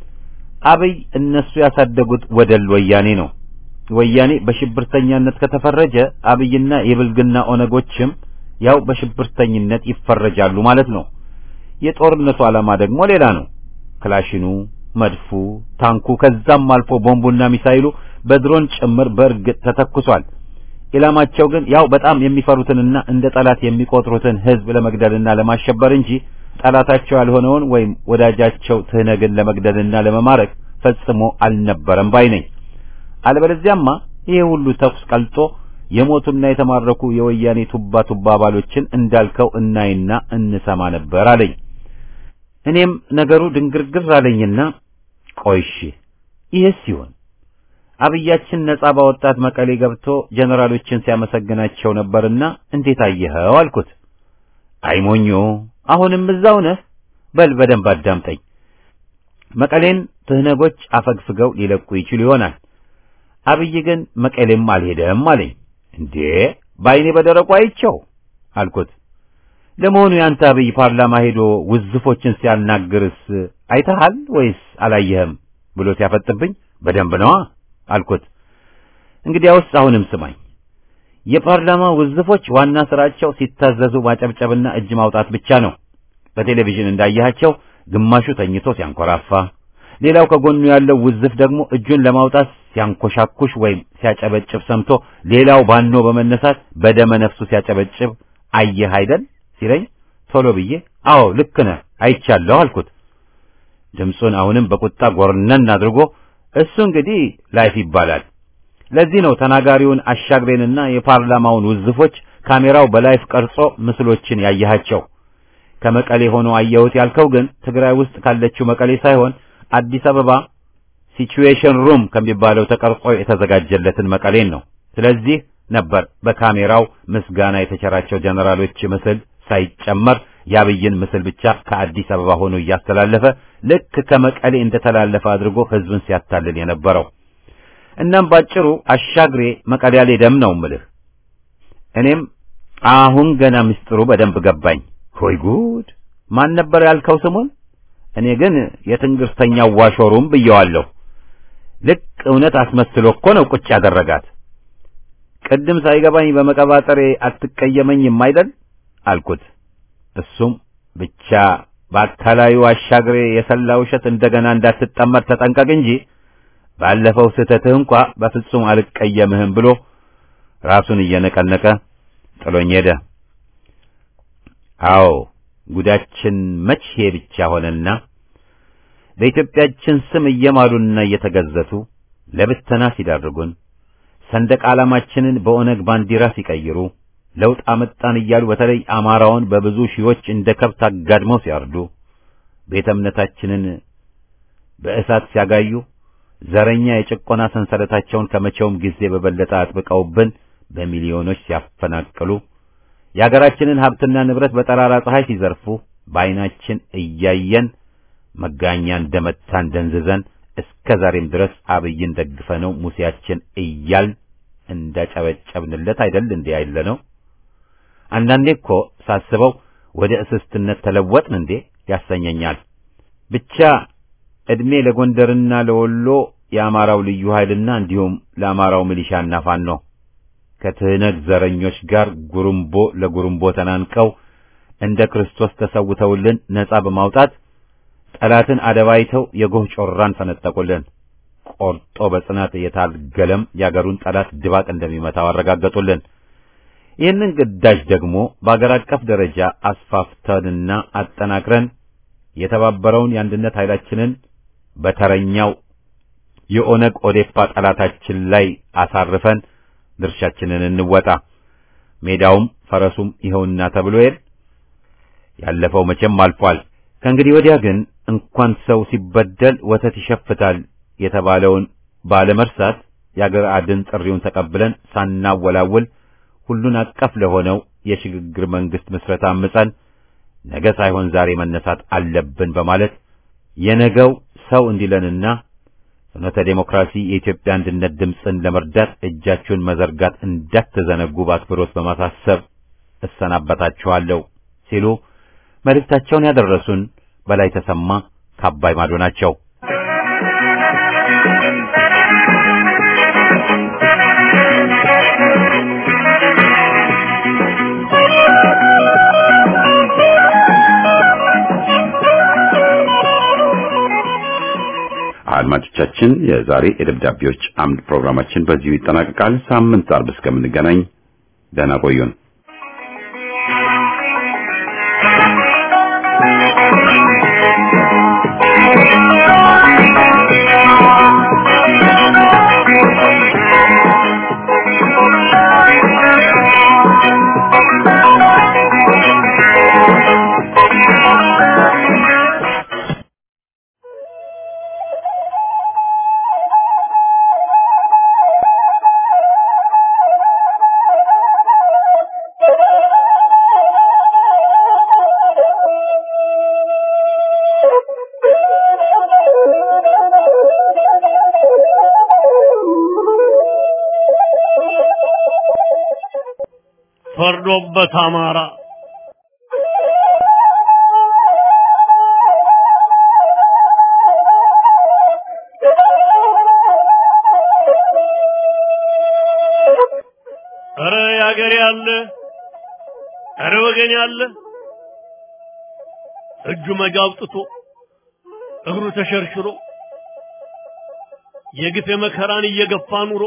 Speaker 1: አብይ እነሱ ያሳደጉት ወደል ወያኔ ነው። ወያኔ በሽብርተኛነት ከተፈረጀ አብይና የብልግና ኦነጎችም ያው በሽብርተኝነት ይፈረጃሉ ማለት ነው። የጦርነቱ ዓላማ ደግሞ ሌላ ነው። ክላሽኑ፣ መድፉ፣ ታንኩ ከዛም አልፎ ቦምቡና ሚሳይሉ በድሮን ጭምር በእርግጥ ተተኩሷል። ኢላማቸው ግን ያው በጣም የሚፈሩትንና እንደ ጠላት የሚቆጥሩትን ሕዝብ ለመግደልና ለማሸበር እንጂ ጠላታቸው ያልሆነውን ወይም ወዳጃቸው ትህነግን ለመግደልና ለመማረክ ፈጽሞ አልነበረም ባይ ነኝ። አለበለዚያማ ይሄ ሁሉ ተኩስ ቀልጦ የሞቱና የተማረኩ የወያኔ ቱባ ቱባ አባሎችን እንዳልከው እናይና እንሰማ ነበር አለኝ። እኔም ነገሩ ድንግርግር አለኝና ቆይሺ ይህስ ሲሆን አብያችን ነጻ ባወጣት መቀሌ ገብቶ ጀነራሎችን ሲያመሰግናቸው ነበርና እንዴት አየኸው አልኩት። አይሞኞ አሁንም እዛው ነህ። በል በደንብ አዳምጠኝ። መቀሌን ትህነጎች አፈግፍገው ሊለቁ ይችሉ ይሆናል። አብይ ግን መቀሌም አልሄደም አለኝ። እንዴ በአይኔ በደረቁ አይቼው አልኩት። ለመሆኑ ያንተ አብይ ፓርላማ ሄዶ ውዝፎችን ሲያናግርስ አይተሃል ወይስ አላየህም ብሎ ሲያፈጥብኝ በደንብ ነዋ አልኩት። እንግዲያውስ አሁንም ስማኝ። የፓርላማ ውዝፎች ዋና ስራቸው ሲታዘዙ ማጨብጨብና እጅ ማውጣት ብቻ ነው። በቴሌቪዥን እንዳያቸው ግማሹ ተኝቶ ሲያንኮራፋ፣ ሌላው ከጎኑ ያለው ውዝፍ ደግሞ እጁን ለማውጣት ሲያንኮሻኩሽ ወይም ሲያጨበጭብ ሰምቶ ሌላው ባኖ በመነሳት በደመ ነፍሱ ሲያጨበጭብ አየህ አይደል ሲለኝ ቶሎ ብዬ አዎ ልክ ነህ አይቻለሁ አልኩት። ድምፁን አሁንም በቁጣ ጎርነን አድርጎ እሱ እንግዲህ ላይፍ ይባላል። ለዚህ ነው ተናጋሪውን አሻግሬንና የፓርላማውን ውዝፎች ካሜራው በላይፍ ቀርጾ ምስሎችን ያያቸው። ከመቀሌ ሆኖ አየሁት ያልከው ግን ትግራይ ውስጥ ካለችው መቀሌ ሳይሆን አዲስ አበባ ሲቹዌሽን ሩም ከሚባለው ተቀርጾ የተዘጋጀለትን መቀሌን ነው። ስለዚህ ነበር በካሜራው ምስጋና የተቸራቸው ጀነራሎች ምስል ሳይጨመር የአብይን ምስል ብቻ ከአዲስ አበባ ሆኖ እያስተላለፈ ልክ ከመቀሌ እንደተላለፈ አድርጎ ህዝብን ሲያታልል የነበረው። እናም ባጭሩ አሻግሬ መቀሌ አልሄደም ነው ምልህ። እኔም አሁን ገና ምስጢሩ በደንብ ገባኝ። ሆይ ጉድ! ማን ነበር ያልከው ስሙን? እኔ ግን የትንግርተኛው ዋሾሩም ብየዋለሁ። ልክ እውነት አስመስሎ እኮ ነው ቁጭ ያደረጋት። ቅድም ሳይገባኝ በመቀባጠሬ አትቀየመኝም አይደል አልኩት። እሱም ብቻ በአካላዩ አሻግሬ የሰላ ውሸት እንደገና እንዳትጠመድ ተጠንቀቅ እንጂ ባለፈው ስህተትህ እንኳ በፍጹም አልቀየምህም ብሎ ራሱን እየነቀነቀ ጥሎኝ ሄደ። አዎ ጉዳችን መቼ ብቻ ሆነና በኢትዮጵያችን ስም እየማሉና እየተገዘቱ ለብተና ሲዳርጉን ሰንደቅ ዓላማችንን በኦነግ ባንዲራ ሲቀይሩ ለውጥ አመጣን እያሉ በተለይ አማራውን በብዙ ሺዎች እንደ ከብት አጋድመው ሲያርዱ ቤተ እምነታችንን በእሳት ሲያጋዩ ዘረኛ የጭቆና ሰንሰለታቸውን ከመቼውም ጊዜ በበለጠ አጥብቀውብን በሚሊዮኖች ሲያፈናቅሉ የአገራችንን ሀብትና ንብረት በጠራራ ፀሐይ ሲዘርፉ በዓይናችን እያየን መጋኛ እንደመታን ደንዝዘን እስከ ዛሬም ድረስ አብይን ደግፈነው ሙሴያችን እያል እንዳጨበጨብንለት አይደል እንዴ ያለ ነው። አንዳንዴ እኮ ሳስበው ወደ እስስትነት ተለወጥን እንዴ ያሰኘኛል። ብቻ ዕድሜ ለጎንደርና ለወሎ የአማራው ልዩ ኃይልና እንዲሁም ለአማራው ሚሊሻና ፋኖ ከትህነግ ዘረኞች ጋር ጉሩምቦ ለጉሩምቦ ተናንቀው እንደ ክርስቶስ ተሰውተውልን ነጻ በማውጣት ጠላትን አደባይተው የጎህ ጮራን ፈነጠቁልን። ቆርጦ በጽናት የታገለም የአገሩን ጠላት ድባቅ እንደሚመታው አረጋገጡልን። ይህንን ግዳጅ ደግሞ በአገር አቀፍ ደረጃ አስፋፍተንና አጠናክረን የተባበረውን የአንድነት ኃይላችንን በተረኛው የኦነግ ኦዴፓ ጠላታችን ላይ አሳርፈን ድርሻችንን እንወጣ። ሜዳውም ፈረሱም ይኸውና ተብሎ የል ያለፈው መቼም አልፏል። ከእንግዲህ ወዲያ ግን እንኳን ሰው ሲበደል ወተት ይሸፍታል የተባለውን ባለመርሳት የአገር አድን ጥሪውን ተቀብለን ሳናወላውል ሁሉን አቀፍ ለሆነው የሽግግር መንግስት ምስረታ አምጸን ነገ ሳይሆን ዛሬ መነሳት አለብን በማለት የነገው ሰው እንዲለንና ፍኖተ ዴሞክራሲ የኢትዮጵያ አንድነት ድምፅን ለመርዳት እጃችሁን መዘርጋት እንዳትዘነጉ በአክብሮት በማሳሰብ እሰናበታችኋለሁ ሲሉ መልእክታቸውን ያደረሱን በላይ ተሰማ ከአባይ ማዶ ናቸው። አድማጮቻችን የዛሬ የደብዳቤዎች አምድ ፕሮግራማችን በዚሁ ይጠናቀቃል። ሳምንት አርብ እስከምንገናኝ ደህና ቆዩን።
Speaker 2: ፈርዶበት አማራ ኧረ ያገሬ ያለ ኧረ ወገን ያለ እጁ መጋ አውጥቶ እግሩ ተሸርሽሮ የግፍ የመከራን እየገፋ ኑሮ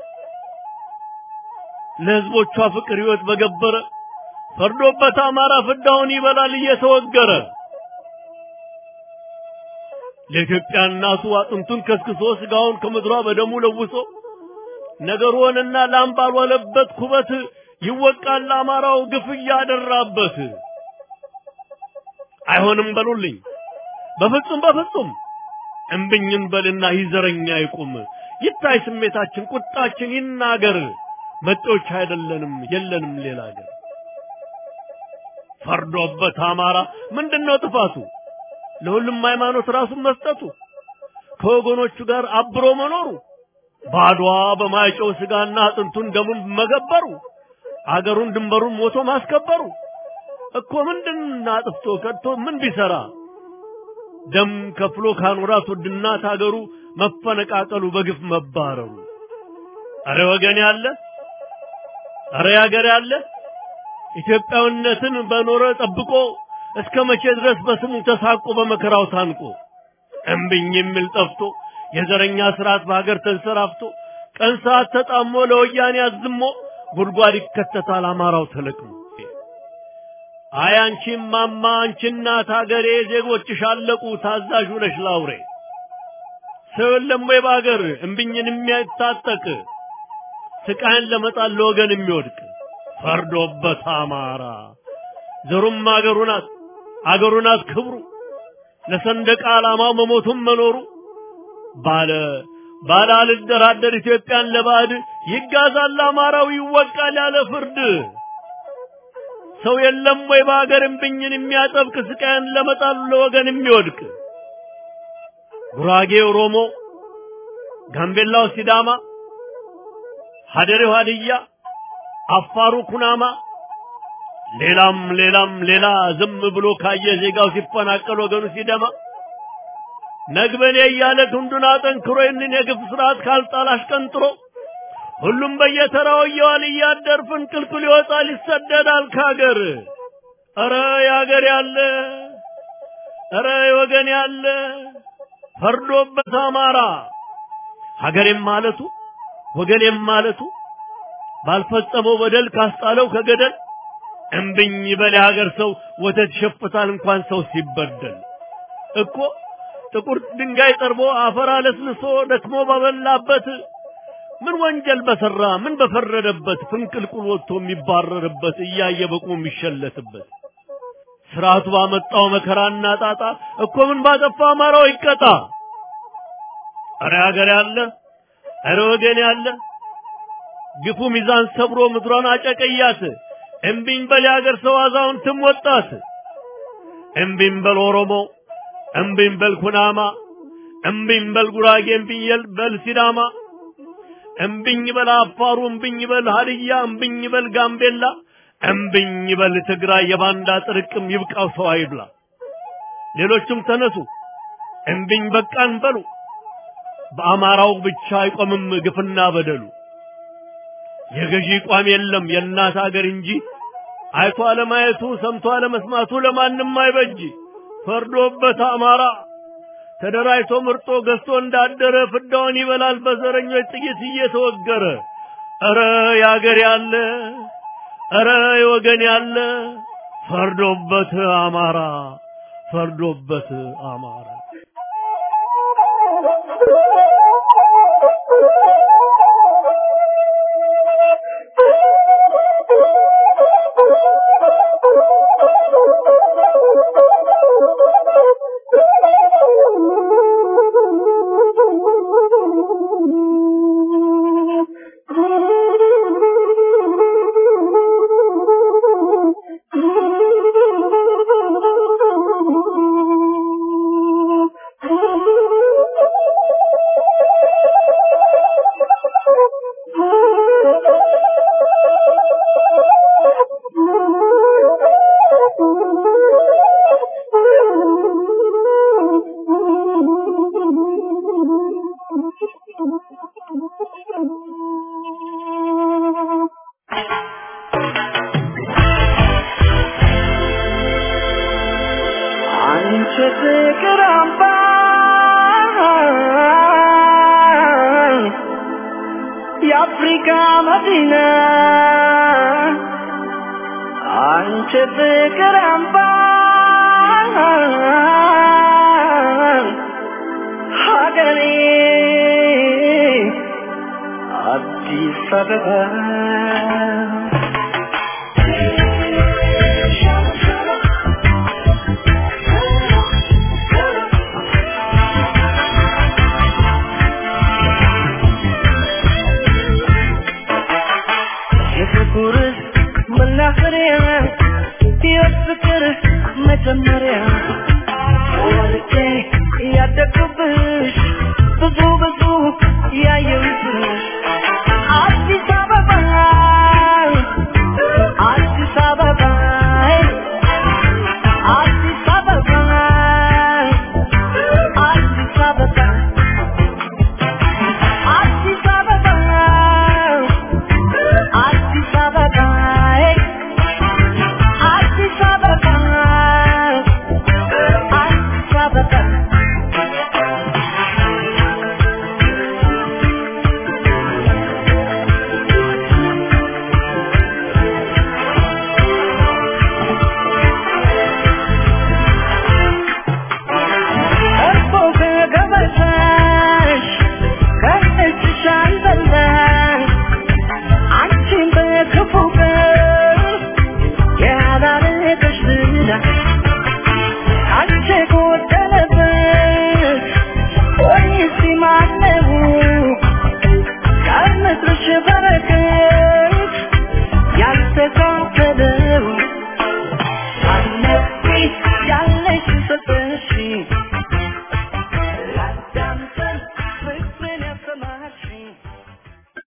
Speaker 2: ለህዝቦቿ ፍቅር ህይወት በገበረ ፈርዶበት አማራ ፍዳውን ይበላል እየተወገረ ለኢትዮጵያ እናቱ አጥንቱን ከስክሶ ስጋውን ከምድሯ በደሙ ለውሶ ነገሩንና ላም ባልዋለበት ኩበት ይወቃል አማራው ግፍ እያደራበት። አይሆንም በሉልኝ በፍጹም በፍጹም እምብኝን በልና ይዘረኛ ይቁም ይታይ ስሜታችን ቁጣችን ይናገር መጤዎች አይደለንም የለንም ሌላ ሀገር ፈርዶበት አማራ ምንድነው ጥፋቱ ለሁሉም ሃይማኖት ራሱን መስጠቱ ከወገኖቹ ጋር አብሮ መኖሩ ባድዋ በማይጨው ስጋና አጥንቱን ደሙን መገበሩ አገሩን ድንበሩን ሞቶ ማስከበሩ እኮ ምንድን አጥፍቶ ከድቶ ምን ቢሰራ ደም ከፍሎ ካኖራት ውድናት አገሩ መፈነቃቀሉ በግፍ መባረሩ አረ ወገን ያለ አረ ያገር ያለ ኢትዮጵያዊነትን በኖረ ጠብቆ እስከ መቼ ድረስ በስሙ ተሳቆ በመከራው ታንቆ እምብኝ የሚል ጠፍቶ የዘረኛ ስርዓት በሀገር ተንሰራፍቶ ቀን ሰዓት ተጣሞ ለወያኔ አዝሞ ጉድጓድ ይከተታል አማራው ተለቅሞ አይ አንቺ ማማ አንቺ እናት ሀገሬ ዜጎችሽ አለቁ ታዛዥ ነሽ ላውሬ ሰው የለም ወይ በሀገር እምብኝን የሚያታጠቅ ስቃይን ለመጣል ለወገን የሚወድቅ ፈርዶበት አማራ ዘሩም አገሩ ናት አገሩ ናት ክብሩ ለሰንደቅ ዓላማው መሞቱም መኖሩ ባለ ባለ አልደራደር ኢትዮጵያን ለባዕድ ይጋዛል አማራው ይወቃል ያለ ፍርድ ሰው የለም ወይ በሀገር እምብኝን የሚያጠብቅ ስቃይን ለመጣል ለወገን የሚወድቅ ጉራጌ ኦሮሞ፣ ጋምቤላው ሲዳማ፣ ሀደሬው ሀድያ፣ አፋሩ ኩናማ፣
Speaker 5: ሌላም ሌላም ሌላ ዝም ብሎ ካየ ዜጋው ሲፈናቀል ወገኑ ሲደማ ነግበኔ እያለ ክንዱን አጠንክሮ ይህንን የግፍ ስርዓት ካልጣል አሽቀንጥሮ ሁሉም በየተራው እየዋል እያደር ፍንቅልቅል ይወጣል ይሰደዳል ከሀገር። ኧረ የሀገር ያለ ኧረ የወገን ያለ ፈርዶበት አማራ ሀገሬም ማለቱ ወገኔም ማለቱ ባልፈጸመው በደል ካስጣለው ከገደል እምብኝ በል የሀገር ሰው ወተት ይሸፍታል እንኳን ሰው ሲበደል እኮ ጥቁር ድንጋይ ጠርቦ አፈር አለስልሶ ደክሞ ባበላበት ምን ወንጀል በሰራ ምን በፈረደበት ፍንቅልቁል ወጥቶ የሚባረርበት እያየ በቁ የሚሸለትበት ስርዓቱ ባመጣው መከራና ጣጣ እኮ ምን ባጠፋ አማራው ይቀጣ። አረ ሀገር ያለ አረ ወገን ያለ ግፉ ሚዛን ሰብሮ ምድሯን አጨቀያት። እምቢኝ በል የሀገር ሰው አዛውንትም ወጣት። እምቢኝ በል ኦሮሞ፣ እምቢኝ በል ኩናማ፣ እምቢኝ በል ጉራጌ፣ እምቢኝ በል ሲዳማ፣ እምቢኝ በል አፋሩ፣ እምቢኝ በል ሀድያ፣ እምቢኝ በል ጋምቤላ፣ እምቢኝ በል ትግራይ። የባንዳ ጥርቅም ይብቃው ሰው አይብላ። ሌሎችም ተነሱ እምቢኝ በቃን በሉ። በአማራው ብቻ አይቆምም ግፍና በደሉ። የገዢ ቋም የለም የእናት አገር እንጂ አይቶ አለማየቱ ሰምቶ አለመስማቱ ለማንም አይበጅ። ፈርዶበት አማራ ተደራጅቶ ምርጦ ገዝቶ እንዳደረ ፍዳውን ይበላል በዘረኞች ጥይት እየተወገረ። ኧረ የአገር ያለ ኧረ የወገን ያለ ፈርዶበት አማራ ፈርዶበት አማራ
Speaker 3: አንቺ ፍቅር አምባ የአፍሪካ መዲና አንቺ ፍቅር አምባ ሀገሬ አዲስ አበባ የፍቅር መናኸሪያ የፍቅር መጀመሪያ ወልጄ ያደግኩብሽ ብዙ ብዙ ያየሁብሽ አዲስ አበባ አዲስ አበባ አዲስ አበባ አዲስ አበባ አዲስ አበባ አዲስ አበባ አዲስ አበባ አዲስ አበባ እርፎ ከገበታሽ ከእጅሽ አልበላሽ አንቺን በክፉ ቀን ያላረገሽ ዝና አንቺ ጎዳ